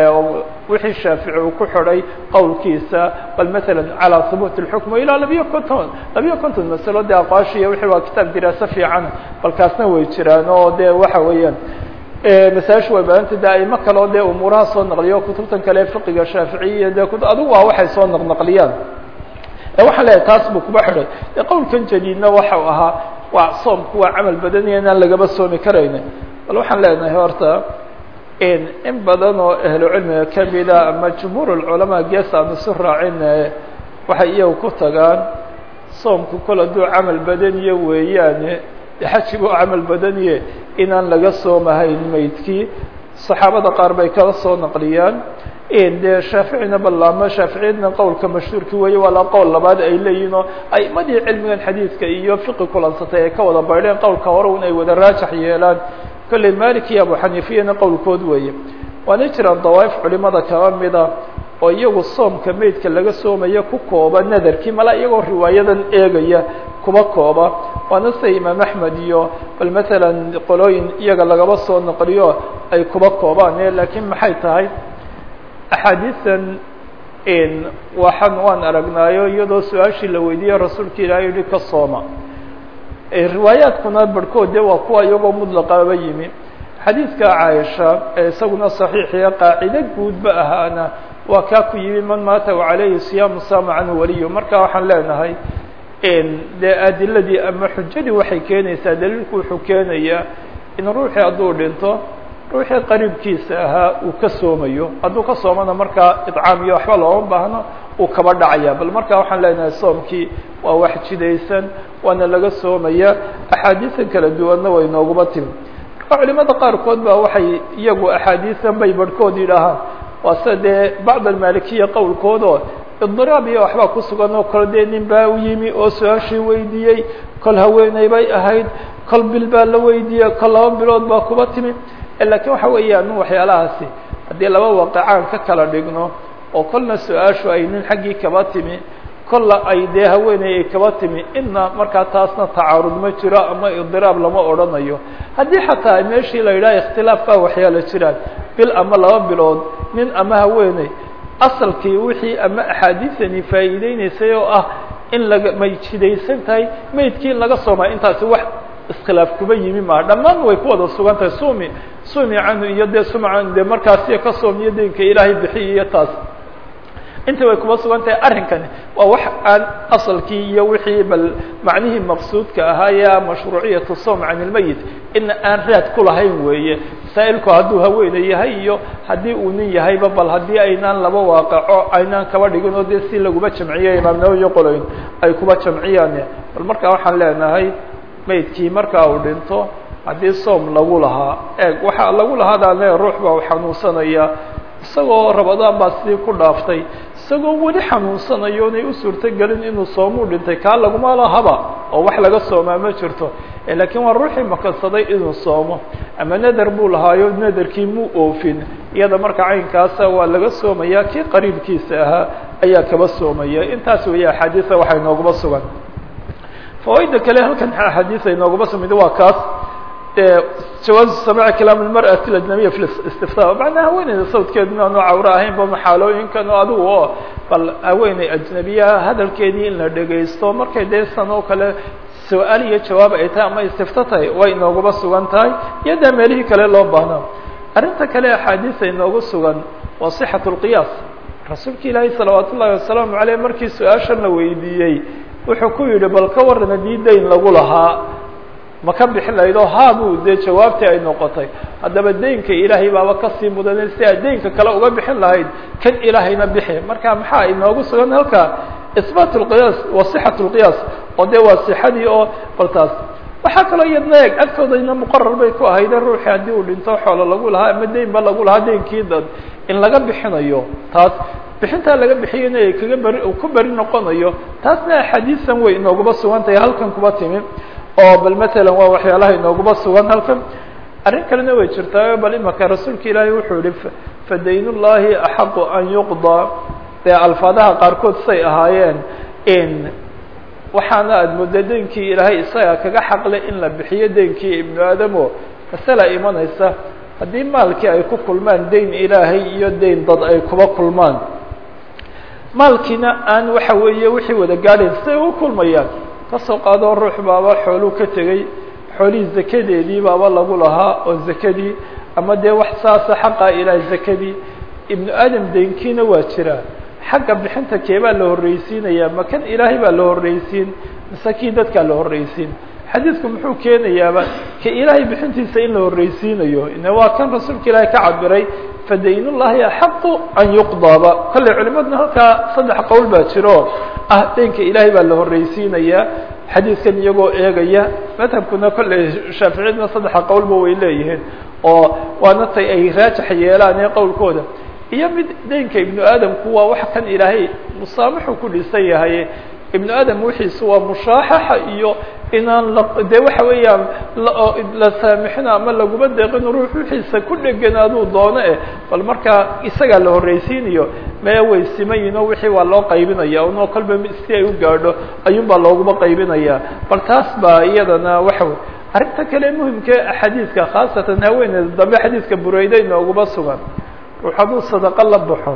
wixii shaafici uu ku xidhay qowlkiisa bal maala calى hubuut اlxukm ilaa labiyo konton labiyo konton masalo dee aqwaashiya wixii waa kitaab diraaso fiican balkaasna way jiraan oo dee waxa weeyaan masaaishu way badanta de aimo kaleo dee umuuraha soo naqliyo kutubtan kale fiqiga shaaficiya de adigu waa waxay soo naqnaqliyaan waxaan leeyahay taas buu kuba xidhay de qowlkan jadiidna waxau ahaa waa soomku waa camal badaniya inaan lagaba soomi karayna bal waxaan leenahay horta in badan oo ahlu cilmiga kamida ama jumhuur اculamaa gees aan isu raacin waxay iyagu ku tagaan soomku kol hadduu camal badaniye weeyaane xajigu camal badaniye inaan laga soomahayn maydkii saxaabada qaar bay kala soo naqliyaan dee shaaficina ballaamo shaaficiyadna qowlka mashhuurki weeye waa la qowl labaad ay leeyihin oo aimadii cilmigan xadiidka iyo fiqi kulansatay ay ka wada baydheen qowlka hore un ay wada raajax yeelaan kolley malik iyo abu xaniifiyana qowlkood weeye waana jiraan dawaaif culimada kaba mida oo iyagu soomka meydka laga soomaya ku kooba nadarkii mala iyagoo riwaayadan eegaya kuba kooba waana sida imaam axmed iyo bal masalan qolooyin iyaga lagaba soo naqliyo ay kuba koobaan laakiin maxay tahay axaadiisan waxaan waan aragnaayo iyadoo su-aashii la weydiiyey rasuulka ilaah yihi ka sooma riwaayaadkuna barhkood de waa kuwa iyagoo mudlaqaba yimi xadiidka caaisha ee isaguna saxiixiya qaacide guudba ahaana waa kaa ku yimi man maata calayhi siyaamu saama canhu waliyo marka waxaan leenahay dee adiladii ama xujadii waxay keenaysaa daliilku wuxuu keenayaa in ruuxii hadduu dhinto ruuxii qariibkiisa ahaa uu ka soomayo hadduu ka soomana markaa idcaam iyo waxba looma baahno uu kaba dhacaya bal markaa waxaan leenahay soomkii waa wax jidaysan waana laga soomaya axaadiisan kala duwanna way nooguma timi marka culimada qaarkood ba waxay iyagu axaadiisan bay barhkood yidhaahaan waa sida dee bacd almalikiya qowlkoodoo idiraab iyo waxbaa ku sugan oo kole dee nin baa u yimi oo su-aashii weydiiyey kol haweeney bay ahayd kol bil baa la weydiiyey kol laba bilood baa kuba timi lakiin waxa weeyaan waxyaalahaasi haddii laba waaqicaan ka kala dhigno oo kolna su-aashu ay nin xaggii kaba timi kolla ay dee haweeney ay kaba timi inna markaa taasna tacaarud ma jiro ama idiraab lama odhanayo haddii xataa meeshii la yidhaha ikhtilaaf baa waxyaala jiraan bil ama laba bilood nin ama haweeney asalkii wixii ama axaadiisani faa'iideyneysay oo ah in laga may jidaysan tahay maydkii in laga soomay intaasi wax iskhilaaf kuba yimi maha dhammaan way ku wada sugan tahay sumi sumi canhu iyo dee sumcan dee markaasi ka soomiyo deynka ilaahay bixiy iyo taas inta way kuba sugan tahay arrinkani waa wax aan asalkii iyo wixii bal macnihii maqsuudka ahaaya mashruuciyatu som can ilmeyit in aan raad ku lahayn weeye masaa'ilku hadduu haweeney yahay iyo haddii uu nin yahayba bal haddii aynaan laba waaqaco aynaan kaba dhigin oo dee si laguma jamciya imaam nawowi qoloyn ay kuba jamciyaan bal markaa waxaan leenahay maydkii markaa uu dhinto haddii soom lagu lahaa eeg waxaa lagu lahaadaane ruux baa u xanuunsanaya isagoo rabadaan baa sidii ku dhaaftay isagoo weli xanuunsanayo inay u suurtogelin inuu soomuu dhintay kaa laguma lahaba oo wax laga soomaa ma jirto laakiin waa ruuxii makansaday inuu soomo ama nader buu lahaayo naderkii muu oofin iyada marka caynkaasa waa laga soomaya kii qariibkiisa ahaa ayaa kaba soomaya intaas weeye axaadiisa waxay nooguma sugan fawaaida kale halkan axaadiisa inooguma sumida waa kaas jawaazu samaaci kalaam almar'ati alajnabiya fi istifta macnaa haweeneyda sawdkeeduna aanu cawro ahaynba maxaalooyinkan oo adigu oo bal haweeney ajnabiya hadalkeedii in la dhegaysto markay dee san oo kale su-aal iyo jawaab ay tahay ama istifta tahay way inooguma sugan tahay iyo dee meelihii kale loo baahna arrinta kale axaadiisa inoogu sugan waa sixat lqiyaas rasuulka ilaahay salawaat ullahi wasalaamu aleyh markii su-aashan la weydiiyey wuxuu ku yidhi bal ka waran haddii dayn lagu lahaa ma ka bixin lahayd oo haabuu dee jawaabtii ay noqotay haddaba deynka ilaahay baaba kasii mudanay si aad deynka kale uga bixin lahayd kan ilaahayna bixi marka maxaa inoogu sugan halka isbaat lqiyaas wa sixat lqiyaas oo dee waa sixadii oo baltaas waxaa kaloo iyadna eeg agtoodayna muqarar bay ku ahayde ruuxii haddii uu dhinto xoolo lagu lahaa ama deynba lagu lahaa deynkii dad in laga bixinayo taas bixintaa laga bixiyana ay kaga beri ku beri noqonayo taasna axaadiisan way inooguma sugan tahay halkan kuba timi oo bal matalan waa waxyaalaha inooguma sugan halkan arrin kalena way jirtaa bal imaka rasuulka ilaahay wuxuu yihi fadayn ullahi axaqu an yuqdaa dee alfaadaha qaarkood say ahaayeen in waxaana aada mooda deynkii ilaahay isaga kaga xaqle in la bixiyo deynkii ibnu aadamo masala imanaysa haddii maalkii ay ku kulmaan deyn ilaahay iyo deyn dad ay kuba kulmaan maalkiina aan waxa weeye wixii wada gaadhayn siday u kulmayaan kasoo qaadoo ruux baaba xooluu ka tegey xoolihii zakadeedii baaba lagu lahaa oo zakadii ama dee wax saasa xaqa ilaah zakadii ibnu aadam deynkiina waa jiraa xagga bixinta keebaa la horreysiinaya ma kan ilaahay baa la horreysiin mise kii dadkaa la horreysiin xadiidku muxuu keenayaaba ka ilaahay bixintiisa in la horreysiinayo ine waa kan rasuulka ilaahay ka cabiray fadaynullahi axaqu an yuqdaaba kolley culimadna halkaa saddex qowl baa jiro ah deynka ilaahay baa la horreysiinayaa xadiidkan iyagoo eegaya madhabkuna kolley shaaficiyadna saddexa qowlba way leeyihiin oo waana tay ay raajax yeelaan ee qowlkooda iyo mid deynka ibnu aadamku waa wax kan ilaahay musaamaxu ku dhisan yahay ibnu aadam wixiisu waa mushaaxaxa iyo inaan dee waxa weeyaan la saamixino ama laguma deeqin ruux wixiisa ku dheganaaduu doono eh bal markaa isagaa la horreysiinayo mee way simayin oo wixii waa loo qaybinaya unoo kolba si ay u gaadho ayuun baa looguma qaybinaya bal taas baa iyadana waxa wey arrinta kale muhimka xadiidka khaasatan haweeneeda dambe xadiidka bureyda inooguma sugan ruux hadduu sadaqo la baxo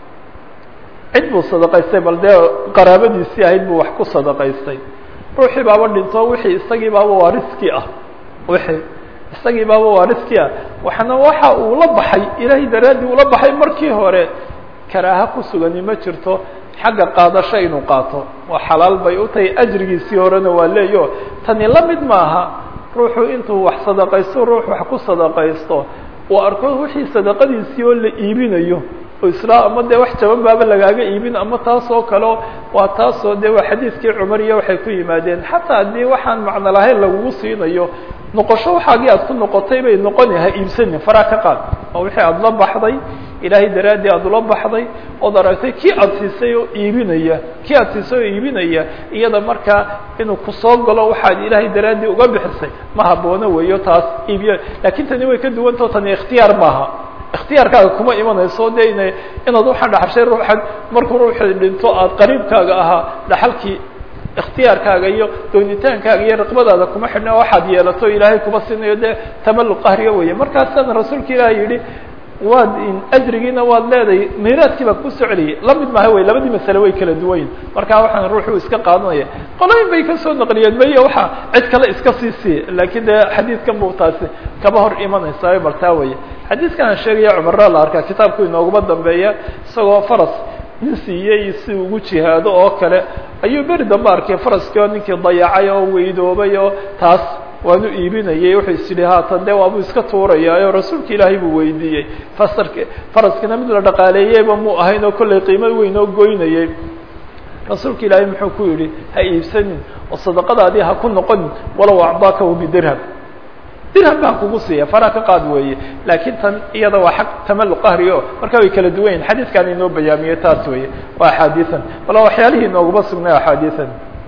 cid buu sadaqaystay bal dee qaraabadiisii ahayd buu wax ku sadaqaystay ruuxii baaba dhinto wixii isagii baaba waariskii ah wixii isagii baaba waariskii ah waxna waxa uu la baxay ilaahay daraaddii ula baxay markii hore karaaha ku sugani ma jirto xagga qaadasho inuu qaato waa xalaal bay u tahay ajrigiisii horena waa leeyo tani la mid maaha ruuxu intuu wax sadaqaysto ruux wax ku sadaqaysto uu arko wixii sadaqadiisii oo la iibinayo oo isla ama dee wax jaban baaba lagaaga iibin ama taas oo kale waa taasoo dee waa xadiidkii cumar iyo waxay ku yimaadeen xataa haddii waxaan macno lahayn lagugu siinayo noqosho waxaagii aad ku noqotay bay noqoni ha iibsanin faraa ka qaad oo wixii aada la baxday ilaahay daraaddii aada ula baxday ood aragtay kii aada siisay oo iibinaya kii aada siisay oo iibinaya iyada markaa inuu kusoo galo waxaad ilaahay daraaddii uga bixisay ma haboono weeyo taas iibiya lakin tani way ka duwantao tani ikhtiyaar maaha ikhtiyaarkaaga kuma imanayso de ina inaad waxaan dhaxashay ruuxan markuu ruuxi dhinto aada qariibkaaga ahaa dhaxalkii ikhtiyaarkaaga iyo doonitaankaaga iyo raqbadaada kuma xidhna waxaad yeelato ilaahay kuma sinayo dee tamalluq qahriga weeye markaasana rasuulka ilaahay yidhi waad ajrigiina waad leedahay miiraadkii baa ku socliyay la mid maha wey labadii masale way kala duwanyin markaa waxaan ruuxu iska qaadanaya qolooyin bay kasoo naqliyeen maya waxa cid kale iska sii siiye laakiin dee xadiidkan bu taasi kaba hor imanaysaa bartaa weye xadiidkan aan sheegaya cumarra la arkaa kitaabku inooguma dambeeya isagoo faras nin siiyey si ugu jihaado oo kale ayuu beri dambe arkay faraskii oo ninkii dayacay oo weydoobay oo taas waanu iibinayay wuxuu is yidhi haatan de waabuu iska tuurayaayo rasuulka ilaahay buu weydiiyey fasark faraskina mid la dhaqaaleeyeyba mu ahayn oo kollay qiimo weyn oo goynayay rasuulka ilaahay muxuu ku yidhi ha iibsanin oo sadaqadaadii ha ku noqonin walow acdaakahu bidirham dirham baan kugu siiya faraa ka qaad weeye laakiin tan iyada waa xaq tamalluq qahri o marka way kala duwan yihin xadiidkan inoo bayaamiyey taas weeye waa axaadiian bal waxyaalihii inooguma sugnay axaadiian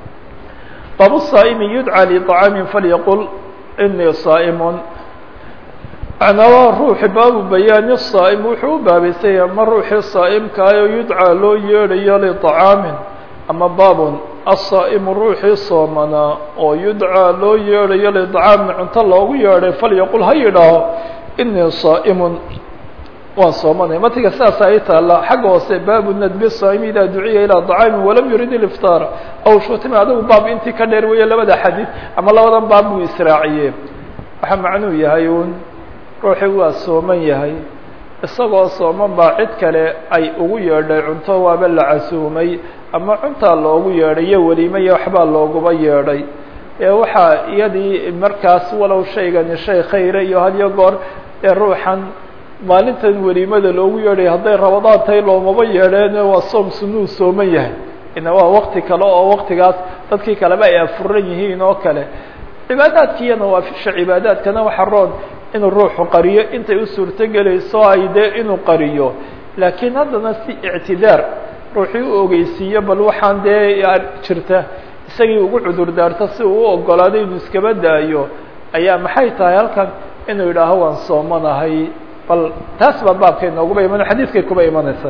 bab الصائم يدعى لطعاam فlyqل إنii صائم macnaa waa ruuxi baabu bayaani الصائم wuxuu u baabaysanya ma ruuxii صaa'مkaayo yudcىa loo yeedhayo لطعaamin ama baabun الصائم ruuxii soomanaa oo yudcىa loo yeedhayo لطcaamin cunto loogu yeedhay falyaqul ha yidhaaho إنii صائم waan soomanay matiga saasa ay taala xagga hoose baabu nadbi saa'imi idaa duciya ilaa طacaami walam yurid iliftaar aw shutima adagu baab intii ka dheer weeye labada xadiid ama labadan baab buu israaciye waxaa macnuu yahay un ruuxii waa sooman yahay isagoo sooman baa cid kale ay ugu yeedhay cunto waaba la casuumay ama cuntaa loogu yeedhay iyo weliime iyo waxbaa looguba yeedhay ee waxaa iyadii markaas walow shaygani shay khayra iyo hadiyo goor ee ruuxan maalintan weliimada loogu yeedhay hadday rabadaan tahay loomaba yeedheen waa soom sunuu sooman yahay ina waa wakti kale oo waktigaas dadkii kaleba ay afuran yihiin oo kale cibaadaadkiiyo nawaafisha cibaadaadkana waxa roon inuu ruuxu qariyo intay u suurto gelayso ay dee inuu qariyo laakiin haddana si ictidaar ruuxii u ogeysiiyo bal waxaan dee jirta isagii ugu cudur daarto si uu u ogolaaday inuu iskaba daayo ayaa maxay tahay halkan inuu yidhaaho waan soomanahay bal taas baa baabkay nooguba iman xadiidkay kuba imanaysa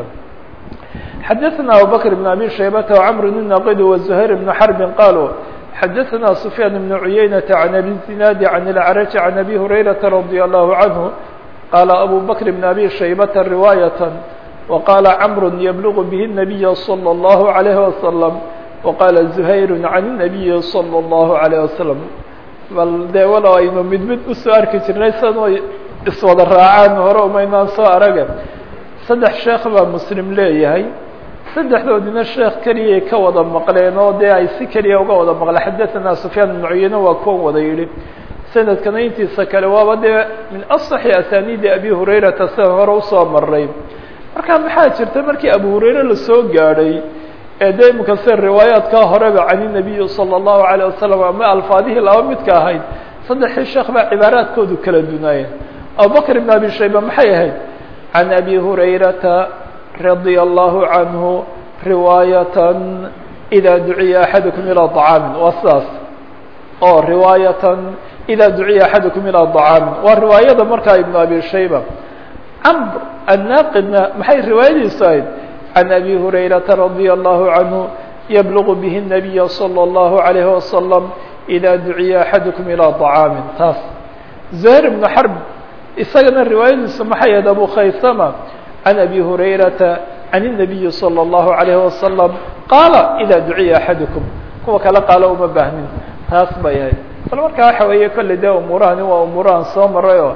xadaثna abubakr بn abi shaybata وcmr بn naqid وزuhayr بn xrb qaluu xadaثna سfyaan بn cuyaynaةa عan abi zinaadi عan اlcrج عan abi hurayraةa radي الlahu عanه qala abu bakr بn abi shaybata riwaayaة وqala cmr yblغ bih النabiy slى الlahu عalيه وasلم وqala زuhayr عan النabiyi slى الlahu عalيه وasلم bal dee walow aynu mid mid usoo arki jirnay sanoo iswada raacaan hore umaynaan soo araga saddex sheekh baa muslim leeyahay saddexdoodina sheekh keliyay ka wada maqleen oo dee ay si keliya uga wada maqleen xadaثana sufyaan ibn cuyeyne waa kuwan wada yidhi sanadkana intiisa kale waaba dee min aصaxi asaniidi abi hurayrata sida hore usoo maray marka maxaa jirta markii abu hurayre lasoo gaadhay ee de imika se riwaayaadkaa horeba can الnabiyi salى الlahu عalيه wasalam ama alfaadihii laba midka ahayd saddexii sheekh baa cibaaraadkoodu kala dunaayeen abubakr ibn abi shayba maxay ahayd can abi hurayrata radia allahu canhu riwaayatan ida duciya axadukum ilaa طacaamin waa sidaas oo riwaayatan ida duciya axadukum ilaa طacaamin waa riwaayada markaa ibn abi shayba camr annaaqidna maxay riwaayadiisu ahayd can abi hurayrata radia allahu canhu yblغ bih الnabiya slى الlahu عalayه wasalam ida duciya axadukum ilaa طacaamin taas zuhayr ibnu xarb isagana riwaayadiisu maxay ahayd abu khaysama can abi hurayrata can الnabiyi slى الlahu عalayه wasalam qaala ida duciya axadukum kuwa kale qaalo uma baahnin taas bay ahayd bal markaa waxa weeye kolley dee umuurahani waa umuurahan soo marayo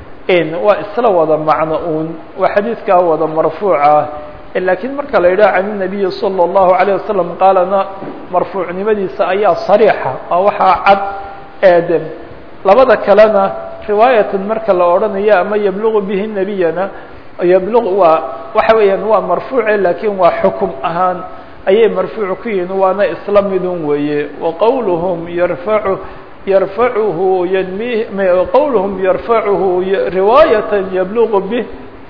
waa isla wada macno uun waa xadiidkaa wada marfuuca lakiin marka la yidhaha can الnabiyi salى الlahu عalيه wasalam qaalana marfuucnimadiisa ayaa sariixa oo waxaa cad eede labada kalena riwaayatan marka la odhanayo ama yablugu bihi nabiyana yablu waa waxa weeyaan waa marfuuce lakin waa xukum ahaan ayay marfuuc ku yihin waana isla midun weeye waqowluhum yarfacu yarfacuhu ynmi qowluhum yarfacuhu riwaayata yablugu bih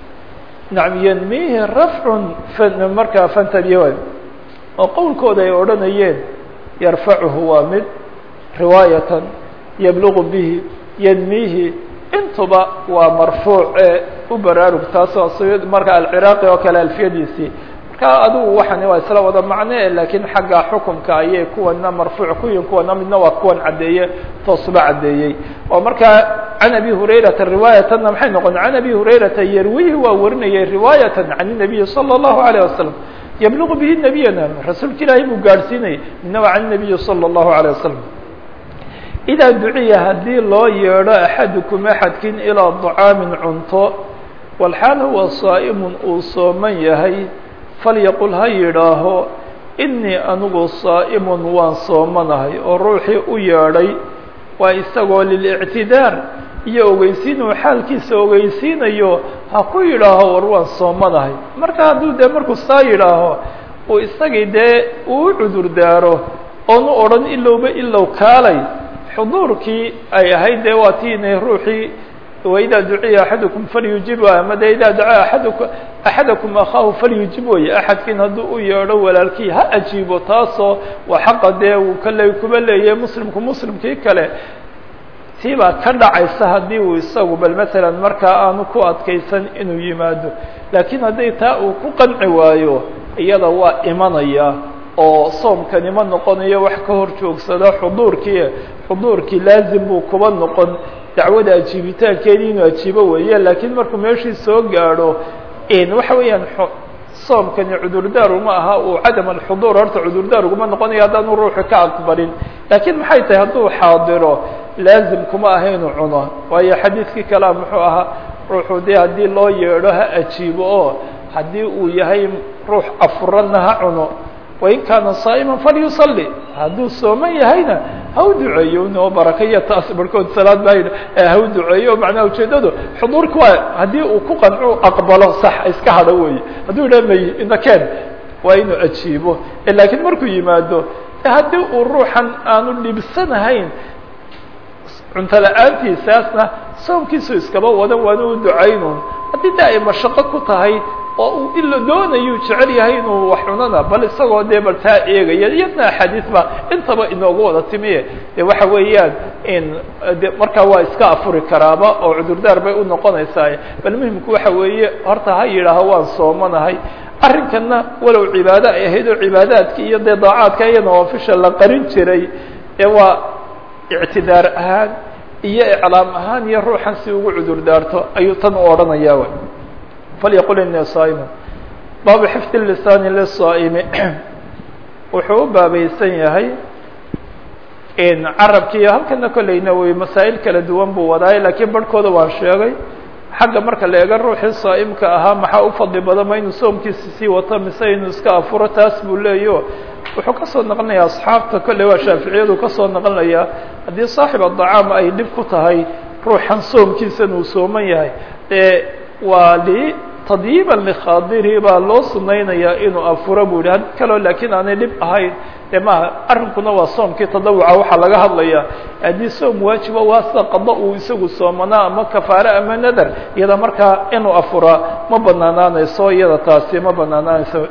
nacam ynmihi rafcun markaa fantabiya oo qowlkooda ay odhanayeen yarfacuhu waa mid riwaayatan yablugu bihi ynmihi intuba waa marfuuc ee u baraarug taasoo marka alciraaqi oo kale alfiyadiisii marka adigu waxani waa isla wada macne lakiin xagga xukumka ayay kuwana marfuuc ku yihin kuwana midna waa kuwan caddeeye toosba caddeeyey oo markaa can abi hurayrata riwaayatana maxay noqon can abi hurayrata yarwihi waa warinayay riwaayatan can الnabiyi salى الlahu عalيه wasalam yablugu bihi nabiyana rasuulka ilaahay buu gaadhsiinayay midna waa can الnabiyi salى الlahu عalيه wasalam idaa duciya haddii loo yeedho axadukum axadkin ilaa طacaamin cunto walxaal huwa saa'imun uu sooman yahay falyaqul ha yidhaaho inii anigu saa'imun waan soomanahay oo ruuxii u yeedhay waa isagoo lilictidaar iyo ogeysiin uu xaalkiisa ogeysiinayo ha ku yidhaaho war waan soomanahay marka hadduu dee markuu saa yidhaaho uu isagii dee uu cudur daaro oonu odhan ilowba ilow kaalay xuduurkii ay ahayd dee waa tii inay ruuxii waidaa duciya axadukum falyujib ama de idaa dacaa aaduk axadakum akhaahu falyujib weye axadkiin hadduu u yeedho walaalkii ha ajiibo taasoo waa xaqa dee uu kale kuba leeyahay muslimku muslimkii kale tii baa ka dhacaysa haddii uu isagu bal masalan markaa aanu ku adkaysan inuu yimaado laakiin haddii taa uu ku qanci waayo iyada waa imanaya oo soomkani ma noqonayo wax ka hor joogsada xuduurkii xuduurkii laazim buu kuba noqon dacwada ajiibitaankeedii inuu ajiibo weeye laakiin markuu meeshii soo gaadho waxa weeyaan soomkani cudurdaar uma aha uu cadam alxuduur horta cudurdaar uguma noqonayo haddaanu ruuxu ka aqbalin laakiin maxay tahay hadduu xaadiro laazim kuma aha inuu cuno waayo xadiidkii kalea muxuu ahaa ruuxu dee haddii loo yeedho ha ajiibo oo haddii uu yahay ruux afuranna ha cuno wain kaana saa'iman falyusalli hadduu sooman yahayna ha u duceeyo noo barakaya taas barhkood salaad baa yidhi ha u duceeyo macnaha ujeeddadu xuduurka waa haddii uu ku qanco aqbalo sax iska hadho weeye hadduu yidhaha may inakeen waa inuu ajiibo laakiin markuu yimaado haddii uu ruuxan aanu dhibsanahayn cunto la-aantiisaasna soomkiisu iskaba wadan waana u ducaynun haddii de ay mashaqo ku tahay oo uu ila doonayuu jecel yahay inuu wax cunana bal isagoo dee bal taa eegaya iyadna axaadiis ba intaba inoogu wada timiye de waxa weeyaan in de markaa waa iska afuri karaaba oo cudurdaar bay unoqonaysaa bal muhimku waxa weeye horta ha yidhaaho waan soomanahay arrinkanna walow cibaado ay ahayd oo cibaadaadka iyo dee daacaadka iyo nawaafisha la qarin jiray ee waa ictidaar ahaan iyo iclaam ahaan iyo ruuxan si ugu cudur daarto ayuu tan u odhanayaa w falyaqul ini saaimu baabu xifdi lisaani lisaa'imi wuxuu u baabaysan yahay carabkiiyo halkana kolleyna wey masaa'il kala duwan buu wadaay laakiin barhkooda waan sheegay xagga marka la eega ruuxii saa'imka ahaa maxaa u fadli badan ma inuu soomkiisa sii wato mise inuu iska afuro taas buu leeyo wuxuu kasoo naqlinayaa asxaabta kolley waa shaaficiyadu kasoo naqlinayaa haddii saaxib adacaam ay dhib ku tahay ruuxan soomkiisan uu sooman yahay ee waa li tadyiiban likhaadiri baa loo sunaynayaa inuu afuro buu yihi had kaloo laakiin aanay dhib ahayn de maaha arrinkuna waa soomkii tadawuca waxaa laga hadlayaa haddii soom waajiba waa sida qado uu isagu soomanaa ama kafaare ama nadar iyada markaa inuu afuraa ma banaanaanayso iyada taasi ma banaanaanayso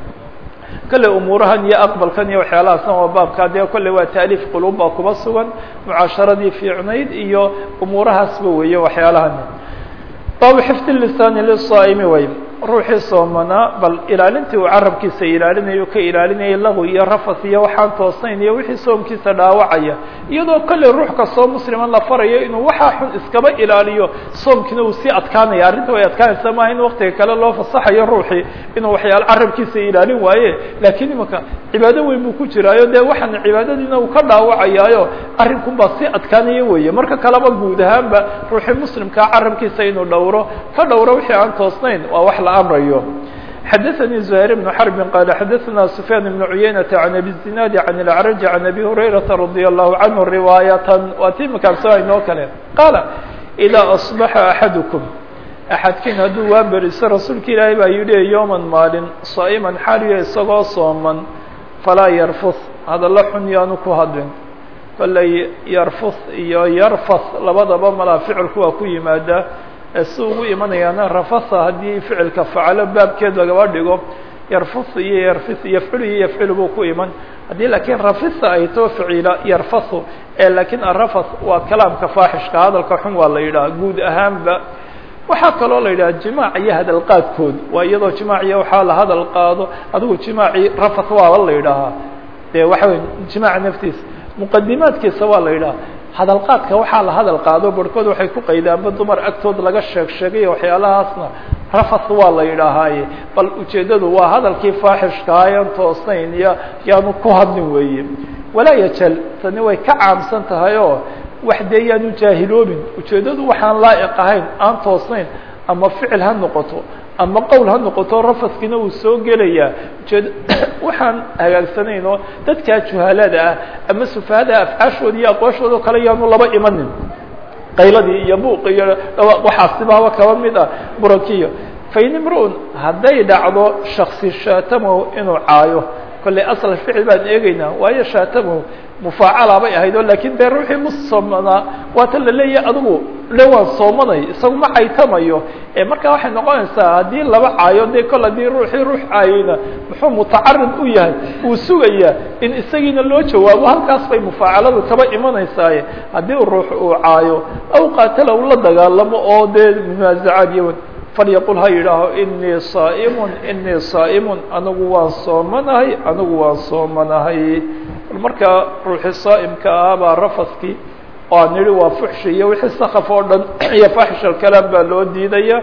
kale umuurahan iyo aqbalkan iyo waxyaalahaasna waa baabka dee kolley waa taaliif qulub baa kuba sugan mucaasharadii fiicnayd iyo umuurahaasba weeye waxyaalahan baabu xifdi lisaani lisaa'imi way ruuxii soomanaa bal ilaalintii uu carabkiisa ilaalinayo ka ilaalinayay lagu iyo rafas iyo waxaan toosnayn iyo wixii soomkiisa dhaawacaya iyadoo kolley ruux kastoo musliman la farayo inuu waxaa xun iskaba ilaaliyo soomkiina uu sii adkaanaya arrinta way adkaanaysa maaha in waktiga kale loo fasaxayo ruuxii inuu waxyaala carabkiisa ilaalin waaye laakiin imanka cibaado weyn buu ku jiraayo dee waxaan cibaadadiina uu ka dhaawacayaayo arrinkun baa sii adkaanaya weeye marka kaleba guud ahaanba ruuxii muslimkaa carabkiisa inuu dhowro ka dhowro wixii aan toosnayn waa wax la amrayo xadaثnي زهير بن حرب qال xadaثna سفyان بن عuyaynة عن أbي الزناad عن الأعرج عن أbي هريرة رضي الله عنه رواaية waa ti makaabsana inoo kale qاaل إdا أصبح أحadكم أxadkiin hadduu waa beriso rasuulka ilaahay baa yihi yوما maalin صائما xaaliya isagoo sooman falaa yrfث hadalo xun yaanu ku hadlin kolley yrfث iyo yrfث labadaba malaa ficilku waa ku yimaadaa si ugu imanayaana rafasa haddii ficilka facalo baabkeed lagaba dhigo yarfus iyo yarfis yafculu iyo yafcilu buu ku iman haddii laakiin rafisa ay too ficila yarfasu ee laakiin arafas waa kalaamka faaxishka hadalka xun waa la yidhaha guud ahaanba waxaa kaloo la yidhaha jimaac iyo hadal qaadkood waa iyadoo jimaaciya waxaa la hadal qaado adigu jimaacii rafas waaba la yidhaahaa dee waxa wey jimaaca naftiisa muqadimaadkiisa waa la yidhaha hadalqaadka waxaa la hadal qaado barhkood waxay ku qaydaanba dumar agtood laga sheeg sheegay waxyaalahaasna rafas waa la yidhaahaaye bal ujeeddadu waa hadalkii faaxishkaayan toosnayn iyo yaanu ku hadlin weeye walaa yajal tani way ka caamsan tahay oo wax dee yaanu jaahiloobin ujeeddadu waxaan laa'iq ahayn aan toosnayn ama ficil ha noqoto ama qowl ha noqoto rafaskiina uu soo gelayaa ujeed waxaan hagaagsanayn oo dadkaa juhalada ah ama sufahada afcaashooda iyo aqwaashooda kale yaanu laba imanin qayladii iyo buuq iyo waxaasibaaba kaba mid ah burakiyo fain imru-un hadday dhacdo shaksi shaatamahu inuu caayo kolley asal ficil baan eegeynaa waayo shaatamahu mufaacala bay ahayd oo lakin dee ruuxii musoomanaa waata la leeyahay adigu le waan soomanay isagu ma caytamayo marka waxay noqonaysaa haddii laba caayo de kol haddii ruuxii ruux caayeyna muxuu mutacarid u yahay uu sugayaa in isagiina loo jawaabo halkaas bay mufaacaladu kaba imanaysaaye haddii ruux uu caayo aw qaatala u la dagaalamo oo dee munaazacaad iyo falyaqul ha yidhaaho inii saaimun inii saaimun anigu waan soomanahay anigu waan soomanahay markaa ruuxii saa'imka ahaa baa rafaskii oo aan nidhi waa fuxshi iyo wixii sakaf oo dhan iyo faaxish alkalaam baa loo diidaya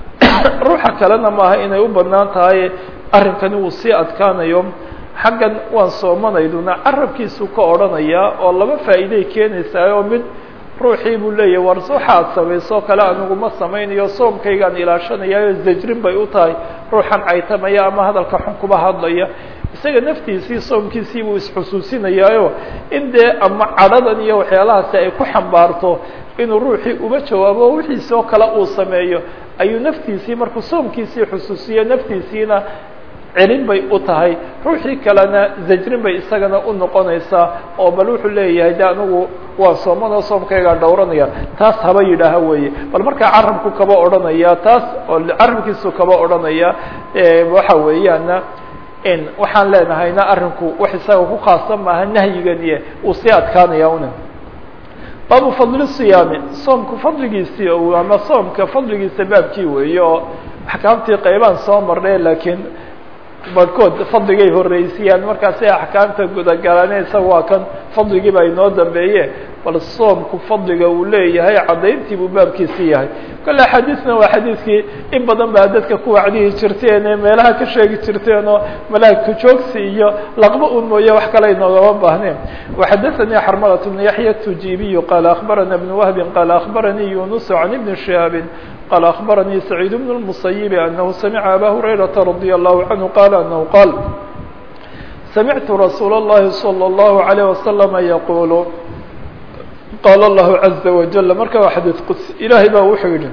ruuxa kalena maaha inay u banaan tahay arrinkani uu sii adkaanayo xaggan waan soomanayduna carabkiisu ka odhanayaa oo laba faa'iiday keenaysaa oo mid ruuxii buu leeyahy war waxaad samayso kale aniguma samaynayo soomkaygaan ilaashanayaayo zajrin bay u tahay ruuxan caytamaya ama hadalka xun kuba hadlaya isaga naftiisii soomkiisii buu isxusuusinayaayo in dee ama cadhadan iyo waxyaalahaasi ay ku xambaarto inuu ruuxii uba jawaabo wixiisi oo kale uu sameeyo ayuu naftiisii markuu soomkiisii xusuusiyo naftiisiina celin bay u tahay ruuxii kalena zajrin bay isagana u noqonaysaa oo bal wuxuu leeyahay de anigu waa soomanoo soomkaygaa dhowranaya taas haba yidhaaha weeye bal markaa carabku kaba odhanaya taas oo carabkiisu kaba odhanaya waxa weeyaana waxaan leenahayna arrinku wax isaga ku khaasan maaha nahyiganiye uu sii adkaanaya una baabu fadli siyaami soomku fadligiisii ama soomka fadligiisa baabkii weeye oo axkaamtii qaybaan soo marnay laakiin barhkood fadligay horeysiyaan markaasay axkaamta gudagalaan isaga waa kan fadligiiba inoo dambeeye bal soomku fadliga uu leeyahay caddayntii buu baabkiisi yahay kole axaadiisna waa xadiidkii in badan baa dadka ku wacdihi jirteen ee meelaha ka sheegi jirteen oo malaa'igku joogsi iyo laqba un mooye wax kale inoogama baahneen waxadaثanii xarmalat bn yaxya tujibiyu qaala akbarana bn wahbi qaala akbaranii yunus can ibni shihaabin قال أخبرني سعيد بن المصيب أنه سمع أبا هريرة رضي الله عنه قال أنه قال سمعت رسول الله صلى الله عليه وسلم يقول قال الله عز وجل marka waa xadيث qدس إلahay baa wuxuu yihi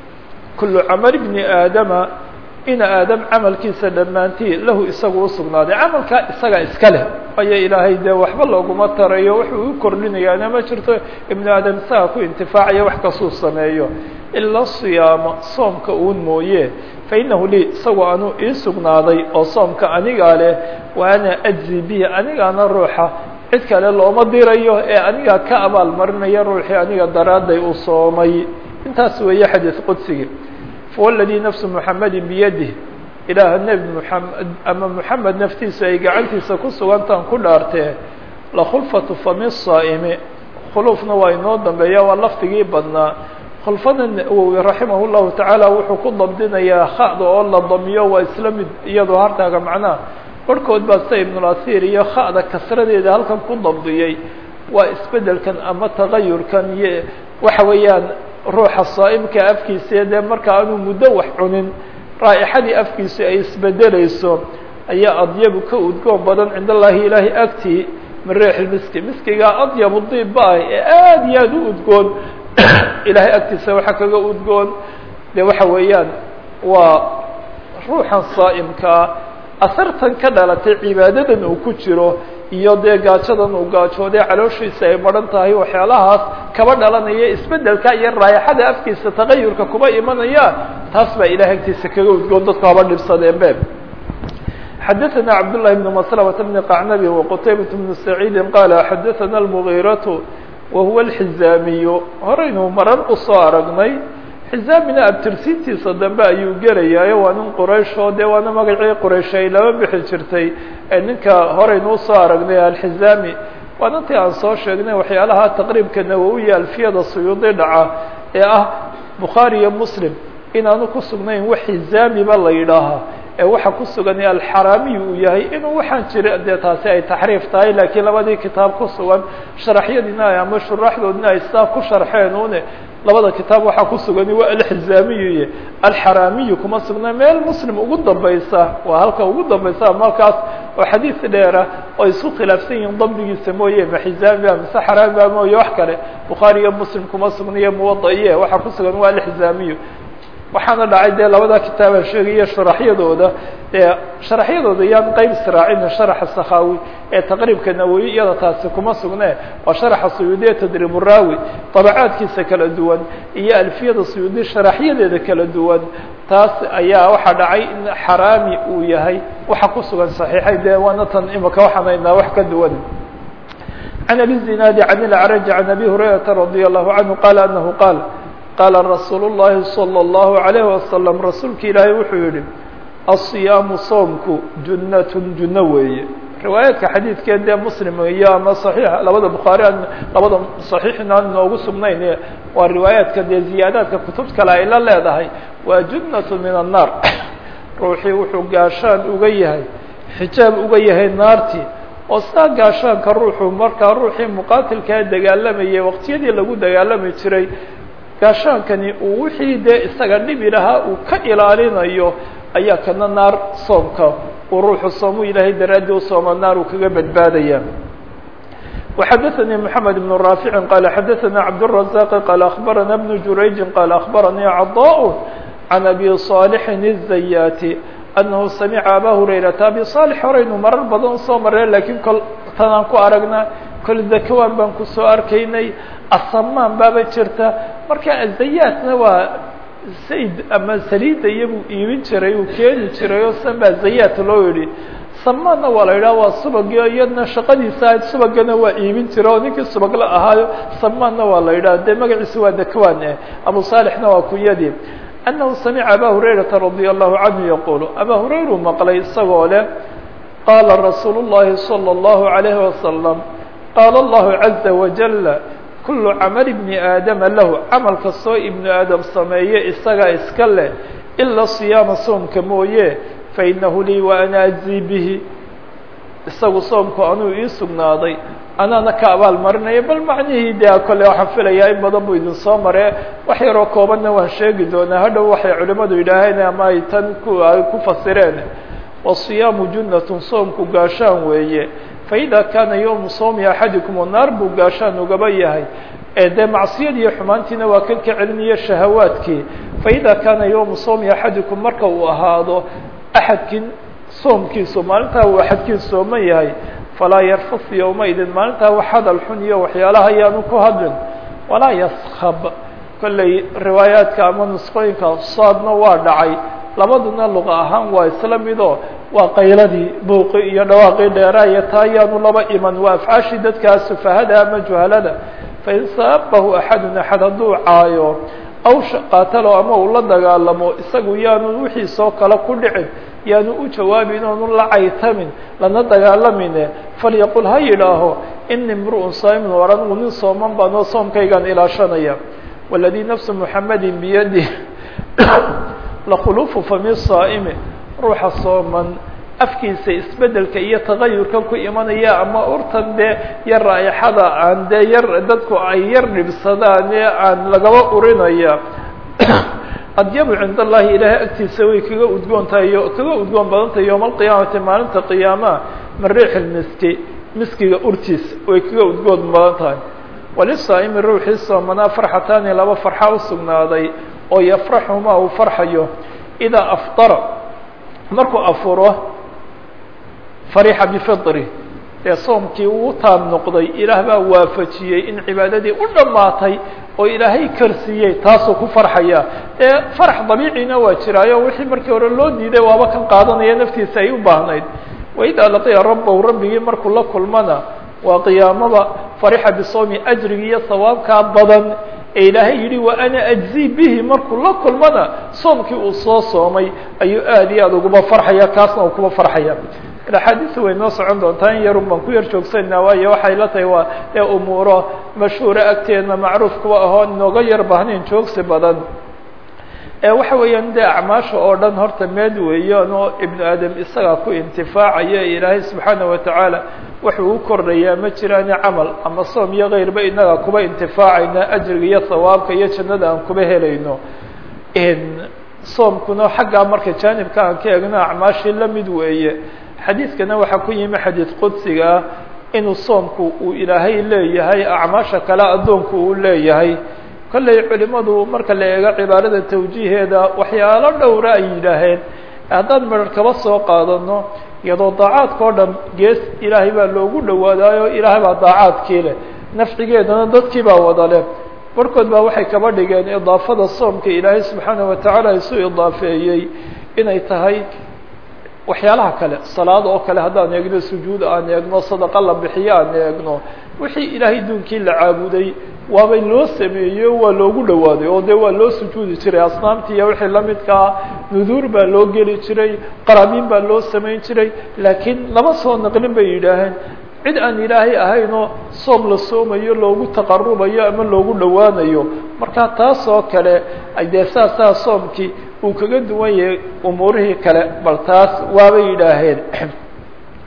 كل cمل بن آadم ina aadam camalkiisa dhammaantii lahu isagu usugnaaday camalkaa isaga iska leh waayo ilaahay dee waxba looguma tarayo wuxuu u kordhinayaana ma jirto ibnu aadam isaga ku intifaacaya wax kastuu sameeyo ilaa siyaama soomka uun mooye fa inahu lii isagu anuu ii sugnaaday oo soomka anigaa leh wa ana ajzi bihi anigaana ruuxa cid kale looma dirayo ee anigaa ka abaal marinaya ruuxii aniga daraadday u soomay intaas weeye xadiis qudsigii fwaladii nafsu muxamedi biyadih ilaaha nebi muxamed ama muxamed naftiisa ay gacantiisa ku sugantaan ku dhaartee lakhulfatu fami saa'imi khuluufna waa inoo dambeeya waa lafdigii badnaa khulfada nawowi raximah llahu tacaala wuxuu ku dabdinayaa khada oo la damiyo waa isla mid iyadoo hartaaga macnaha barhkood baa sida ibnulasiir iyo khada kasradeeda halkan ku dabdiyey waa isbedelkan ama tagayurkan iyo waxa weeyaan ruuxa saa'imka afkiisa dee marka aanu muddo wax cunin raa'ixadii afkiisu ay isbedelayso ayaa adyabu ka udgoon badan cind allaahi ilaahi agtii min riixi miski miskigaa adyabu diibba ah ee aada iyo aada u udgoon ilaahay agtiisa waxa kaga udgoon de waxa weeyaan waa ruuxan saa'imkaa asartan ka dhalatay cibaadadan uu ku jiro iyo dee gaajadan uu gaajooday calooshiisa ay maran tahay waxyaalahaas kaba dhalanaya isbedelka iyo raayaxada afkiisa tagayurka kuba imanaya taas baa ilahay agtiisa kaga udgoon dadku haba dhibsadeen be xadaثna cabdالlahi بn mslmة bn qacnabi وqtaybaة bn سacيidi qaala xadaثna الmغيraة wahuwa الxizaamiyu horaynu maran usoo aragnay xizaamina abtirsiintiisa dambe ayuu gelayaayo waa nin quraysh oo dee waana magacii quraysh ay laba bixi jirtay ee ninka horaynu usoo aragnay alxizaami waa nintii aan soo sheegnay waxyaalaha taqriibka nawowiya alfiyada suyuudi dhaca ee ah bukhaari iyo muslim inaanu ku sugnayn wax xizaamiba la yidhaahaa ee waxa ku sugan alxaraamiy uu yahay inuu waxaan jira dee taasi ay taxriif tahay laakiin labadii kitaab ku sugan sharaxyadiina ama shuraaxdoodina ay sidaa ku sharxeen une labada kitaab waxaa ku sugan waa alxizaamiyu iyo alxaraamiyu kuma sugna meel muslim ugu dambaysa waa halka ugu dambaysa markaas oo xadiis dheera oo isku khilaafsan yihiin dambigiisa mooye ma xizaamiba mise xaraamiba mooye wax kale bukhaari iyo muslim kuma sugnayo muwada iyo waxaa ku sugan waa alxizaamiyu waxaana dhacay dee labada kitaaba sheegaya sharaxyadooda ee sharaxyadooda yaan qeyb israacina sharaxa sakhawi ee taqriibka nawowi iyada taasi kuma sugne waa sharaxa suyuudiya tadriib raawi dabacaadkiisa kala duwan iyo alfiyada suyuudi sharaxyadeeda kala duwan taas ayaa waxaa dhacay in xaraami uu yahay waxa ku sugan saxiixay dee waana tan imika waxaan haynaa wax ka duwan can abi zinaadi can ilcraj can abi hurayrata radi allahu canhu qaala anahu qaal qaala rasuulu الlahi salى الlahu عalayه wasalam rasuulka ilaahay wuxuu yihi aلصiyaamu soomku junnatun junno weeye riwaayaadka xadiidkee dee muslim iyo ama صaxiix labada bukhaari aan labada صaxiixna aan inoogu sugnayn waa riwaayaadka dee ziyaadaadka kutub kale ay la leedahay waa junnatu min الnaar ruuxii wuxuu gaashaan uga yahay xijaab uga yahay naartii oo sidaa gaashaanka ruuxu markaa ruuxii muqaatilkaa dagaalamayay waqtiyadii lagu dagaalami jiray gaashaankani uu wixii dee isaga dhibi lahaa uu ka ilaalinayo ayaa kana naar soomka uu ruuxu soomu ilaahay daraaddii u sooma naar uu kaga badbaadaya وxdثnي محمد بن رافع قال xdثnا عبدالرزاق قال أخبرنا بن جurayج قال أخبرني عضاء عن أبي صالح الزyات أنه سمع أbا هريرة أبي صالح horaynu marar badan soo maree lakiin kol tanaan ku aragna kol zakwan baan kusoo arkaynay asamaan baaba jirta marka aزayaatna waa sayd ama saliida iyabuu iibin jiray uu keeni jiray oo san baa zayaat loo yihi samaanna waa la yidhaha waa subagio iyadna shaqadiisa ahayd subagana waa iibin jira oo ninkii subagla ahaayo samaanna waa la yidhaha dee magaciisa waa dakwan eh abu saalixna waa kunyadii annahu samica aba hurayrata radia allahu canhu yaqulu aba hurayru maqlay isagoo leh qaala rasuulu llahi salى اllahu alayhi wasalam qaala allahu caza wajala kulu camal ibni aadama lahu camal kastoo ibnu aadam sameeye isagaa iska leh ila siyaama soomka mooye fainahu lii wa ana ajzii bihi isagu soomku anuu ii sugnaaday anaana ka abaal marinaya bal macnihii dee kole waxaan filayaa in badan buu idin soo maree wax yaroo koobanna waan sheegi doonaa hadhow waxay culimadu yidhaaheen ama ay tan ku ay ku fasireen wasiyaamu junnatun soomku gaashaan weeye faida kaana yowmu soomi axadikum o naar buu gaashaan ugaba yahay ee dee macsiyad iyo xumaantiina waa kan ka celinayo shahawaadkii faida kaana yowmu soomi axadikum marka uu ahaado axadkin soomkiisu maalintaa uu axadkiin sooman yahay falaa yarfus yowmaidin maalintaa wax hadal xun iyo waxyaalaha ayaanu ku hadlin walaa yaskab kolley riwaayaadka ama nusqooyinka saadna waa dhacay labaduna luqa ahaan waa isla midoo waa qayladii buuqi iyo dhawaaqii dheeraaya taa ayaanu laba iman waa afcaashii dadkaa sufahada ama juhalada fain saabahu axadun axad hadduu caayo aw qaatalo ama uu la dagaalamo isagu yaanu wixiisoo kale ku dhicin yaanu u jawaabin oonu la caytamin lana dagaalamine falyaqul ha yidhaaho ini mru'un saa'imun war anigu nin sooman baan oo soomkaygaan ilaashanaya waladii nafsu muxamadin biyadih lakhuluufu fami saa'imi ruuxa sooman afkiisa isbedelka iyo tagayurka ku imanaya ama urtan dee yar raaixada aan dee yar dadku ay yar dhibsadaan ee aan lagaba urinaya adyabu cind allahi ilaahay agtiisa way kaga udgoon tahay kaga udgoon badan tahay yowma alqiyaamati maalinta qiyaamaha min riix lmiski miskiga urtiisa way kaga udgoon badan tahay walisaa'imi ruuxii soomanaa farxataani laba farxa usugnaaday oo yafraxumaa uu farxayo idaa afdara markuu afuro farixa bifidri ee soomkii uu taab noqday ilaah baa waafajiyey in cibaadadii u dhammaatay oo ilaahay karsiiyey taasuu ku farxaya ee farax dabiicina waa jiraayo wixii markii hore loo diiday waaba kan qaadanaya naftiisa ay u baahnayd waidaa laqiya rabbahu rabbigii markuu la kulmana waa qiyaamada farixa bisoomi ajrigi iyo sawaabkaa badan ee ilaahay yidhi wa ana ajzi bihi markuu la kulmana soomkii uu soo soomay ayuu aad iyo aad uguma farxaya kaasna uu kuma farxaya axaadiisu way noo socon doontaa in yarun baan ku yar joogsanaa waayo waxay la tahay waa ee umuuro mashhuura agteedna macruuf kuwa ahoo inooga yar baahnayn joogsi badan waxa weeyaan dee acmaasha oo dhan horta meed weeyaan oo ibnu aadam isagaa ku intifaacaya ilaahay subxaana watacaala wuxuu u kordhayaa ma jiraani camal ama soom iyo keyrba inaga kuba intifaacayna ajriga iyo sawaabka iyo jannada aan kuba helayno soomkuna xaggaa marka jaanibka aan ka egno acmaashii lamid weeye xadiidkana waxaa ku yimi xadiid qudsiga ah inuu soomku uu ilaahay leeyahay acmaasha kale addoonku uu leeyahay kollay culimadu marka la eego cibaarada tawjiiheeda waxyaalo dhowra ay yidhaaheen haddaan medar kaba soo qaadano iyadoo daacaadka o dhan gees ilaahay baa loogu dhawaadaayo ilaahay baa daacaadkii leh nafcigeedana dadkii baa wada leh barhkood baa waxay kaba dhigeen idaafada soomka ilaahay subxaana watacaala isu idaafeeyey inay tahay waxyaalaha kale salaad oo kale haddaan eegno sujuud aan eegno sadaqa la bixiyo aan eegno wixii ilaahay duunkii la caabuday waabay loo sameeyey waa loogu dhawaaday oo dee waa loo sujuudi jiray asnaamtii iyo wixii lamidkaa nuduur baa loo geli jiray qaraabiin baa loo samayn jiray laakiin lama soo naqlin bay yidhaaheen cid aan ilaahay ahaynoo soom la soomayo loogu taqarubayo ama loogu dhowaanayo marka taas oo kale dee saasaa soomkii uu kaga duwan yahay umuurihii kale bal taas waabay yidhaaheen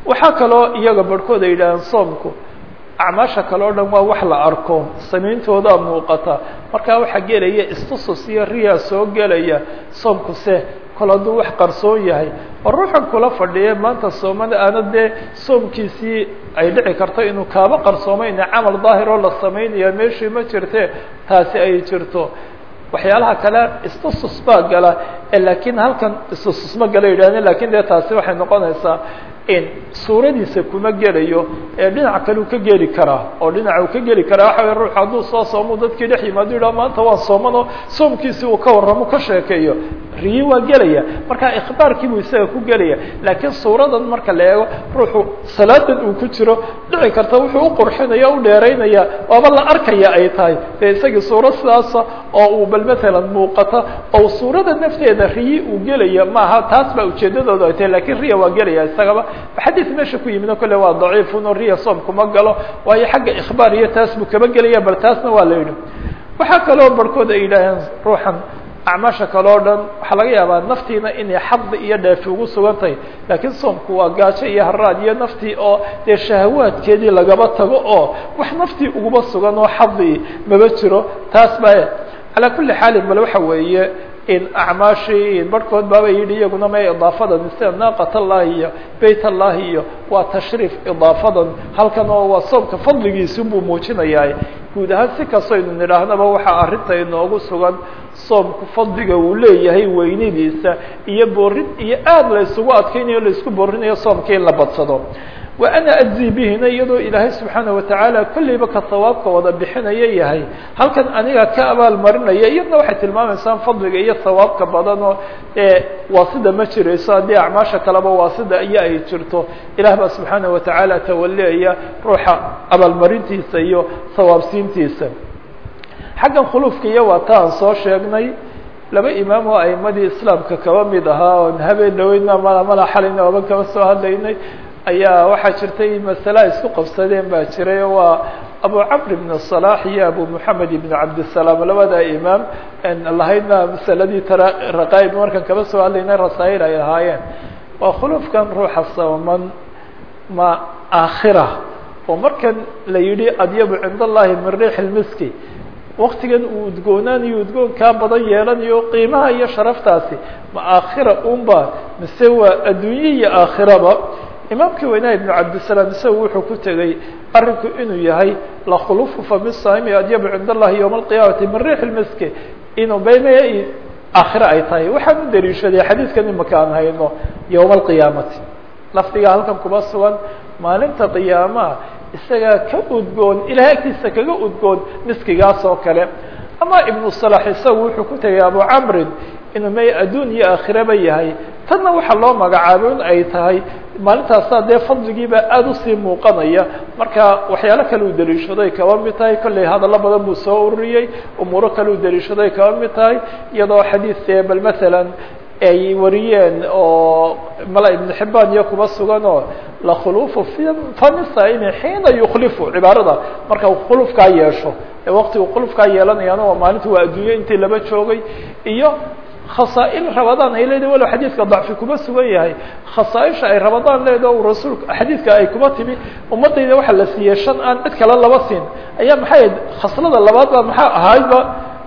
waxaa kaloo iyaga barhkood ay yidhaaheen soomku acmaasha kale o dhan waa wax la arko samayntoodaa muuqata markaa waxaa gelaya istusus iyo riyaa soo gelaya soomku se kol hadduu wax qarsoon yahay oo ruuxan kula fadhiya maanta soomada aana dee soomkiisii ay dhici karto inuu kaaba qarsoomayna camal daahir oo la samaynaya meeshii ma jirte taasi ay jirto waxyaalaha kale istusus baa gala laakiin halkan istusus ma gala yidhahdeen lakin dee taasi waxay noqonaysaa in suuradiisa kuma gelayo ee dhinac kale uu ka geli karaa oo dhinaca uu ka geli karaa waxa way ruux hadduu soo soomo dadkii dhex yimaado yidhaha maanta waan soomano soomkiisi uu ka warramo ka sheekeeyo riyi waa gelaya marka ikhbaarkiibuu isaga ku gelaya laakiin suuradan marka la eego ruuxu salaadan uu ku jiro dhici karta wuxuu u qurxinaya u dheeraynaya waaba la arkaya ay tahay dee isagii suuro sidaasa oo uu bal matalan muuqata oo suurada nafteeda riyi uu gelaya maaha taas baa ujeedadooda ay tahay lakin riya waa gelaya isagaba xadiid meesha ku yimid o kale waa daciifun oo riya soom kuma galo waayo xagga ikhbaar iyo taas buu kaba gelaya bal taasna waa la yidhi waxaa kaloo barhkood ay yidhaaheen ruuxan acmaasha kale o dhan waxaa laga yaabaa naftiina inay xadi iyo dheefi ugu sugan tahay laakiin soomku waa gaajo iyo haraad iyo naftii oo dee shahawaadkeedii lagaba tago oo wax naftii uguba sugan oo xadi maba jiro taas ba calaa kuli xaalin bal waxa weeye in acmaashii barhkood baaba yidhi iyaguna may idaafadan sida naaqat allahi iyo beyt allahi iyo waa tashriif idaafadan halkan oo waa soomka fadligiisi buu muujinayaa guud ahaan si kastaynu nidhaahnaba waxaa arrinta inoogu sugan soomku fadliga uu leeyahay weynidiisa iyo boorin iyo aad la isugu adkaynayo la isku boorinayo soomka in la badsado wa ana ajzi bihina iyadoo ilaahay subxaana watacaala kolleyba ka sawaabka wada bixinaya yahay halkan aniga ka abaal marinaya iyadna waxay tilmaamaysaa fadliga iyo sawaabka badan oo ee waasida ma jirayso haddii acmaasha kaleba waasida iyo ay jirto ilaah baa subxaana watacaala tawaleaya ruuxa abaalmarintiisa iyo sawaabsiintiisa xaggan khuluufka iyo waa ta aan soo sheegnay laba imaam oo aimadii islaamka kaba mid ahaa oon habeen dhaweydna mala mala xalayna oban kaba soo hadlaynay ayaa waxaa jirtay masale ay isku qabsadeen baa jiray oo waa abu camr ibn صalax iyo abu moxamed ibn cabdisalaam labada imaam lahaydna masaladii raqaib markan kaba soo hadlaynay rasaa'il ay ahaayeen waa khuluufkan ruuxa sooman ma aakhira oo markan la yidhi adyabu cind allahi min riix lmiski waktigan uu udgoonaanayo udgoon kaa badan yeelanayo qiimaha iyo sharaftaasi ma aakhira unba mise waa adduunye iyo aakhiraba imaamkii weynaa ibnu cabdisalaam isagu wuxuu ku tegey arrinku inuu yahay lakhulufu fami saami adyabu cind allahi yowma alqiyaamati min riix lmiski inuu beme aakhire ay tahay waxaan u daliishaday xadiidkan imaka aan hayno yowma alqiyaamati lafdigaa halkan kuma sugan maalinta qiyaamaha isagaa ka udgoon ilahay agtiisa kaga udgoon miskigaas oo kale ama ibnu salax isagu wuxuu ku tegay abu camrin inuu may adduun iyo aakhiraba yahay tanna waxaa loo magacaabay in ay tahay maalintaasaa dee fadligiibaa aada usii muuqanaya marka waxyaalo kale uu daliishaday kaba mid tahay kolley hadallo badan buu soo ururiyey umuuro kale uu daliishaday kaba mid tahay iyadoo xadiidee bal masalan ay wariyeen oo mala ibnu xibaan iyo kuba sugan oo lakhulufu famisaimi xiina yukhlifu cibaarada marka khulufkaa yeesho ee waktigu khulufkaa yeelanayaana waa maalinta waa adduunye intii laba joogay iyo khasaail rabadaan ay leedahay walow xadiidka dacfi kuma sugan yahay khasaaisha ay rabadaan leedaho u rasuulka xadiidka ay kuma timi ummadayda waxaa la siiyey shan aan cid kale laba siin ayaa maxay ahayd khaslada labaad ba maxaa ahaydba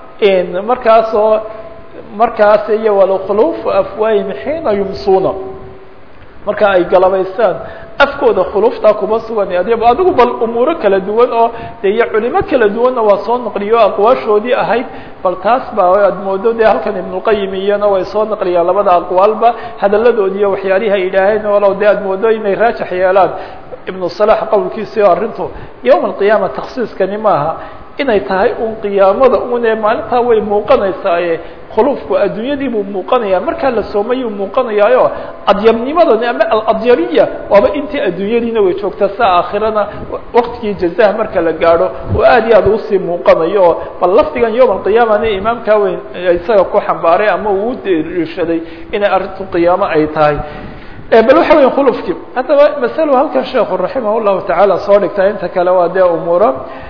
markaasoo markaas iyo walkhulufu afwaahim xiina yumsuuna marka ay galabaystaan afkooda khuluftaa kuma sugan adyab adigu bal umuuro kala duwan oo de iyo culimo kala duwanna waa soo naqliyo aqwaashoodii ahayd bal taas baa aad moodo de halkan ibnulqayim iyana way soo naqliyaan labada aqwaalba hadaladoodi iyo waxyaalihi ay yidhaaheen walow de aad moodo inay raajax yeelaan ibnu salax qowlkiisi o arrintu yowma alqiyaama taksiiskani maaha inay tahay un qiyaamada une maalintaa way muuqanaysaaye khuluufku adduunyadii buu muuqanaya markaa la soomayuu muuqanayaayo adyabnimadani ama aladyariya waaba intii adduunyadiina way joogtaa sa aakhirana waktigii jazaha marka la gaadho oo aad iyo aad usii muuqanayo oo bal lafdigan yowma alqiyaamana imaamkaa weyn isaga ku xambaaray ama uu u dariishaday inay arrintu qiyaamo ay tahay bal waxa weya khulufkii haddaba masalo halkan sheekhu raximah llahu tacaala soo dhigtaa inta kale waa dee umuura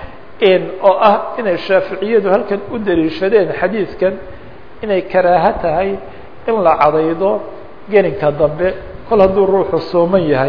oo ah inay shaaficiyadu halkan u daliishadeen xadiidkan inay karaaho tahay in la cadaydo gelinka dambe kol hadduu ruuxu sooman yahay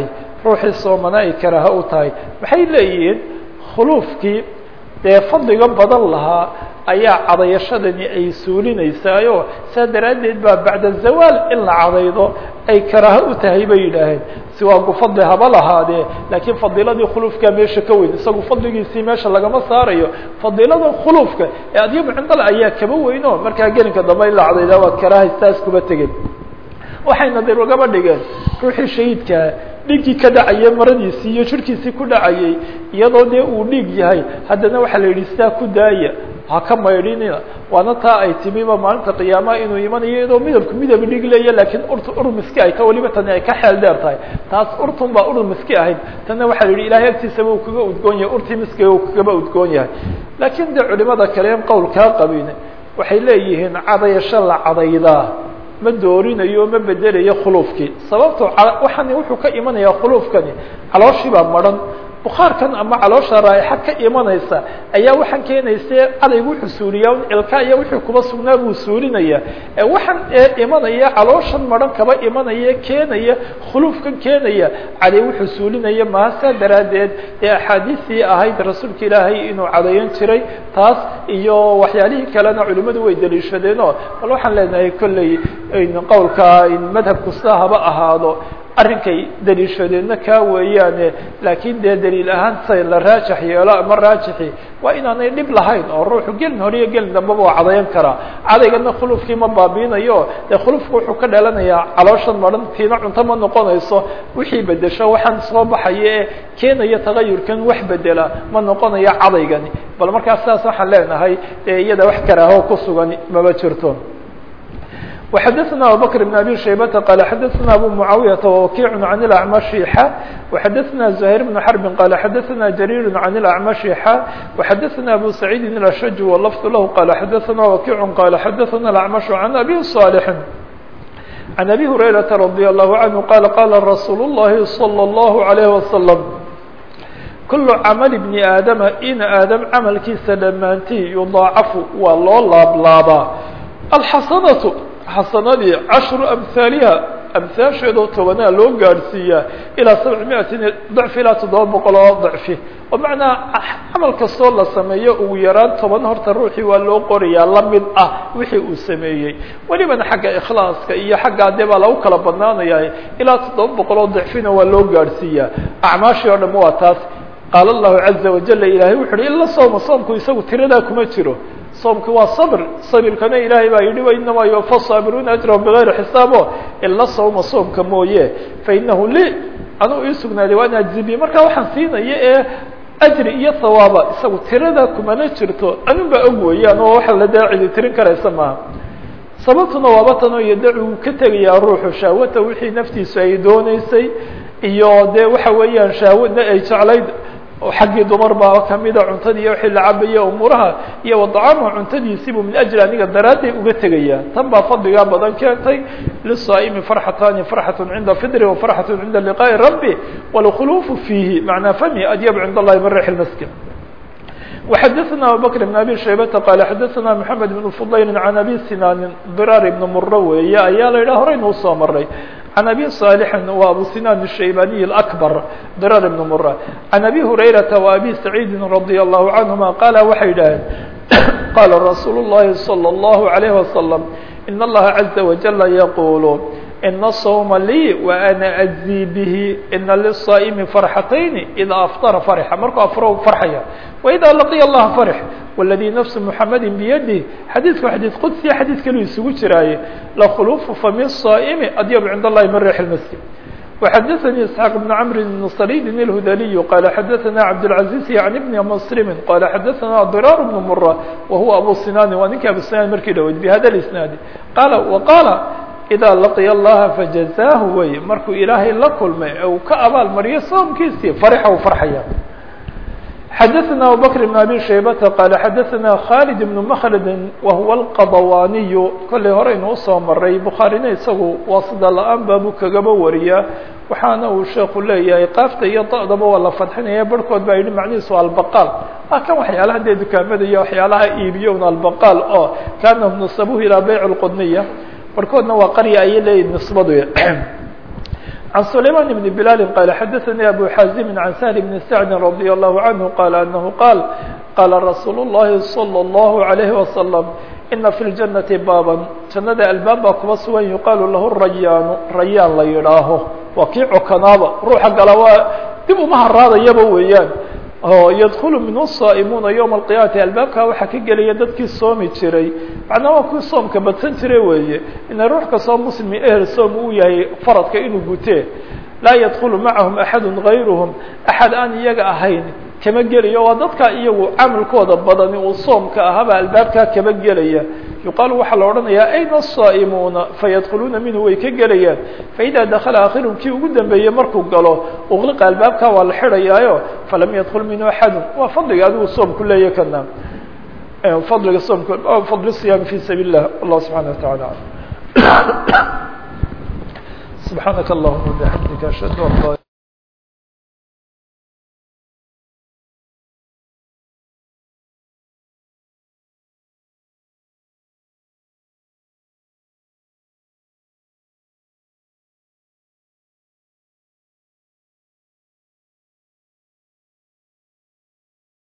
ruuxii soomana ay karaaha u tahay maxay leeyihiin khuluufkii dee fadliga badan lahaa ayaa cadayashadani ay suulinaysaayo saa daraaddeed baa bacda zawaal in la cadaydo ay karaaho u tahay bay yidhaaheen si waagu fadli haba lahaadee laakiin fadiiladii khuluufkaa meesha ka weyn isagu fadligiisii meesha lagama saarayo fadiilada khuluufka ee adyabu cindal ayaa kaba weyno markaa gelinka dambe in la cadaydaa waa karaahay saas kuba tegeen waxayna dir ugaba dhigeen ruuxii shahiidkaa dhiiggii ka dhacayay maradiisii iyo jirhkiisii ku dhacayay iyadoo dee uu dhiig yahay haddana waxaa la yidhi sidaa ku daaya ha ka maydhinina waana taa ay timiba maalinta qiyaamaha inuu imanayo iyadoo midabku midab dhig leeya laakiin urta ur miski ay ta waliba tani ay ka xeel dheer tahay taas urtun baa ur miski ahayd tanna waxaa la yidhi ilahay agtiisaba uu kaga udgoon yahay urtii miskiga uu kagaba udgoon yahay laakiin dee culimada kale en qowl kaa qabin waxay leeyihiin cadayasho la cadaydaa ma doorinayo ma bedelayo khuluufkii sababto waxaan wuxuu ka imanayaa khuluufkani calooshii baa maran bukaarkan ama caloosha raa'ixa ka imanaysa ayaa waxaan keenaysa cadaygu wuxuu suuliyaa un ilka iyo wixii kuba sugnaa buu suulinaya waxaan imanaya calooshan maran kaba imanaya keenaya khuluufkan keenaya caday wuxuu suulinaya maha saa daraaddeed ee axaadiistii ahayd rasuulka ilaahay inuu cadayan jiray taas iyo waxyaalihii kalena culimmadu way daliishadeenoo bal waxaan leenahay kolley qowlka madhabku sidaa haba ahaado arrinkay daliishadeenna kaa weeyaane laakiin dee daliil ahaan say la raajax yeelo ama raajixi waa inaanay dhib lahayn oo ruuxu gelin hore iyo gelin dambaba waa cadayan karaa cadaygana khulufkii ma baabiinayo dee khulufku wuxuu ka dhalanayaa calooshan maran tiina cunto ma noqonayso wixii bedesho waxaan soo baxaya ee keenaya tagayurkan wax bedela ma noqonayo cadaygani bal markaas saas waxaan leenahay dee iyada wax karaaho ku sugan maba jirto وxdثna abubكر بن أbي شhaybة qال xdثna أbو معاaوية ووkيع عن الأعمش x وxdثna زهير بن حرب qال xdثna جرير عن الأعمش x وxdثna أbو سعيد الأشج واللفظ لh qال xdثna وkيع qال xdثna الأعمش عن أbي صالح عن أbي هريرة رضي الله عنه qال qال رsuuل اللhi صلى الله عليه وسلم كل cمل بن aadم in aadم cملkiisa dhamaantii يضاacafu waa loo laablaabaa الxasنة xasanadii cashru amhaaliha amhaasheedoo tobanaa loo gaadhsiiyaa ilaa sabci miatin dacfi ilaa toddoba boqol oo dacfi oo macnaa camal kastoo la sameeyo ugu yaraan toban horta ruuxii waa loo qorayaa la mid ah wixii uu sameeyey welibana xagga ikhlaaska iyo xaggaa dee baa lagu kala badnaanayaa ilaa toddoba boqol oo dacfina waa loo gaadhsiiyaa acmaashii oo dham waa taas qaala allahu caza wajala ilaahay wuxu uhi ila sooma soomku isagu tiradaa kuma jiro soomki waa sabr sabirkana ilaahay baa yidhi wainamaa yuwafa saabiruuna ajrahum bigayri xisaabo ila sawma soomka mooye fainahu li anuu ii sugnaaday waan ajzibi markaa waxaan siinaya ee ajri iyo hawaaba isagu tirada kumana jirto anun baa og weeyaan oo waxa la daacidi tirin karaysa maaha sababtuna waaba tanoo yadaci uu ka tegayaa ruuxu shaawata wixii naftiisu ay dooneysay iyo dee waxa weeyaan shaawadna ay jeclayd xaggii dumar baa kamida cuntadii iyo wixii la cabaya umuuraha iyo wadacaamha cuntadiisiibuu min ajli aniga daraadday uga tegaya tan baa fadligaa badan keentay lisaa'imi farxatani farxatu cinda fidri wa farxatu cinda liqaa'i rabbi walkhuluufu fiihi macnaa fami adyab cind allahi min rix lmaskin وxdثna abubكر بن abي شhaybة qال xdثna محamed بن فضayl عan abي sinاn drar بn muro weeye ayaa la yidhah horaynu usoo maray عan abي صاaلح wa abu sinan الشhaybaniي الأكبر drar بn murة عan abي هurayرaةa و abي سacيidi رadي الله عanهuma qala waxay yidhaaheen qala رasuul الlahi صلى الله عليه وسلم إن الlaha عزa وaجل yqul إن الصوم lي وأna أجزي bه إna للصائم فرxتين إdا أفطر فرxa markuu afro فرxaya وإdا لقي الله فرح والذي نفس محمد بيده xadيiثku xadيiث qدسiya xadيiث kalu isugu jiraaye لkhلوف فم الصائم أdyب عند اللhi من ريح المسجد وxdثني اسحاq بن عمر بن صليد الهdلي qال xdثna عبدالعزيز عن بن مسلم qال xdثna ضرار بن مرة وهو أbو سنان waa ninki أبو سنان markii dhaweyd بhda الاسناaد qال وqال إdا لaqya الlaha fajazaahu wey markuu ilaahay la kulmay ee uu ka abaal mariyo soomkiisii farxa u farxaya xadaثna abubكر بن abي شhaybةa qال xadaثna khالد بن مkلd wahuwa الqadwaniy kollay horeynu usoo maray bukhaarina isagu waa sida la-aan baabu kagaba wariyaa waxaana uu sheeku leeyahay qaafta iyo da'daba waa la fadxinaya barhkood baa yidhi macnihiisu albaqaal waa kan waxyaalaha dee dukaamada iyo waxyaalaha iibiyo un albaqaal oo kaanahum nasabuhu ilaa bayc الqudniya barkoodna waa qarya ayay leeyihin nisbadu عن سليمان بن بلال قال حدثني أبو حازم عن سهل بن سعد رضي الله عنه قال أنه قال قال رsuuل اللhi صلى الله عليه وسلم إن في الجنة bاbا جannada albaab baa kuba sugan يuqaaل lah الرayaan rayaan la yidhaaho waa kii cokanaaba ruuxa gala waa dib uma haraadayaba weeyaan ydkل minhu الصائmuuna yوم القiyamati albaabkaa waxaa ka gelaya dadkii soomi jiray macnaa waa kuwii soomka badsan jire weeye ina ruux kastoo mslimi ehel soom uu yahay faradka inuu gutee laa ydkل macahum أحad غayrهm أحad aan iyaga ahayn kama gelayo waa dadka iyagu camalkooda badani uu soomka ahaaba albaabkaa kama gelaya yuqaalu waxaa la odhanayaa ayna الصaa'imuuna fayadkuluuna minhu way ka gelayaan faإida dakla akhirum kii ugu dambeeyey markuu galo uqliqa albaabkaa waa la xidhayaayo falam yadkul minhu axadu waa fadliga adigu soomku leeya kana fadliga soomka fadl الصiyaam fi sabiil الlah allah subحanaه وataعalى subحaanaka اllahuma bxamdika ashhadu an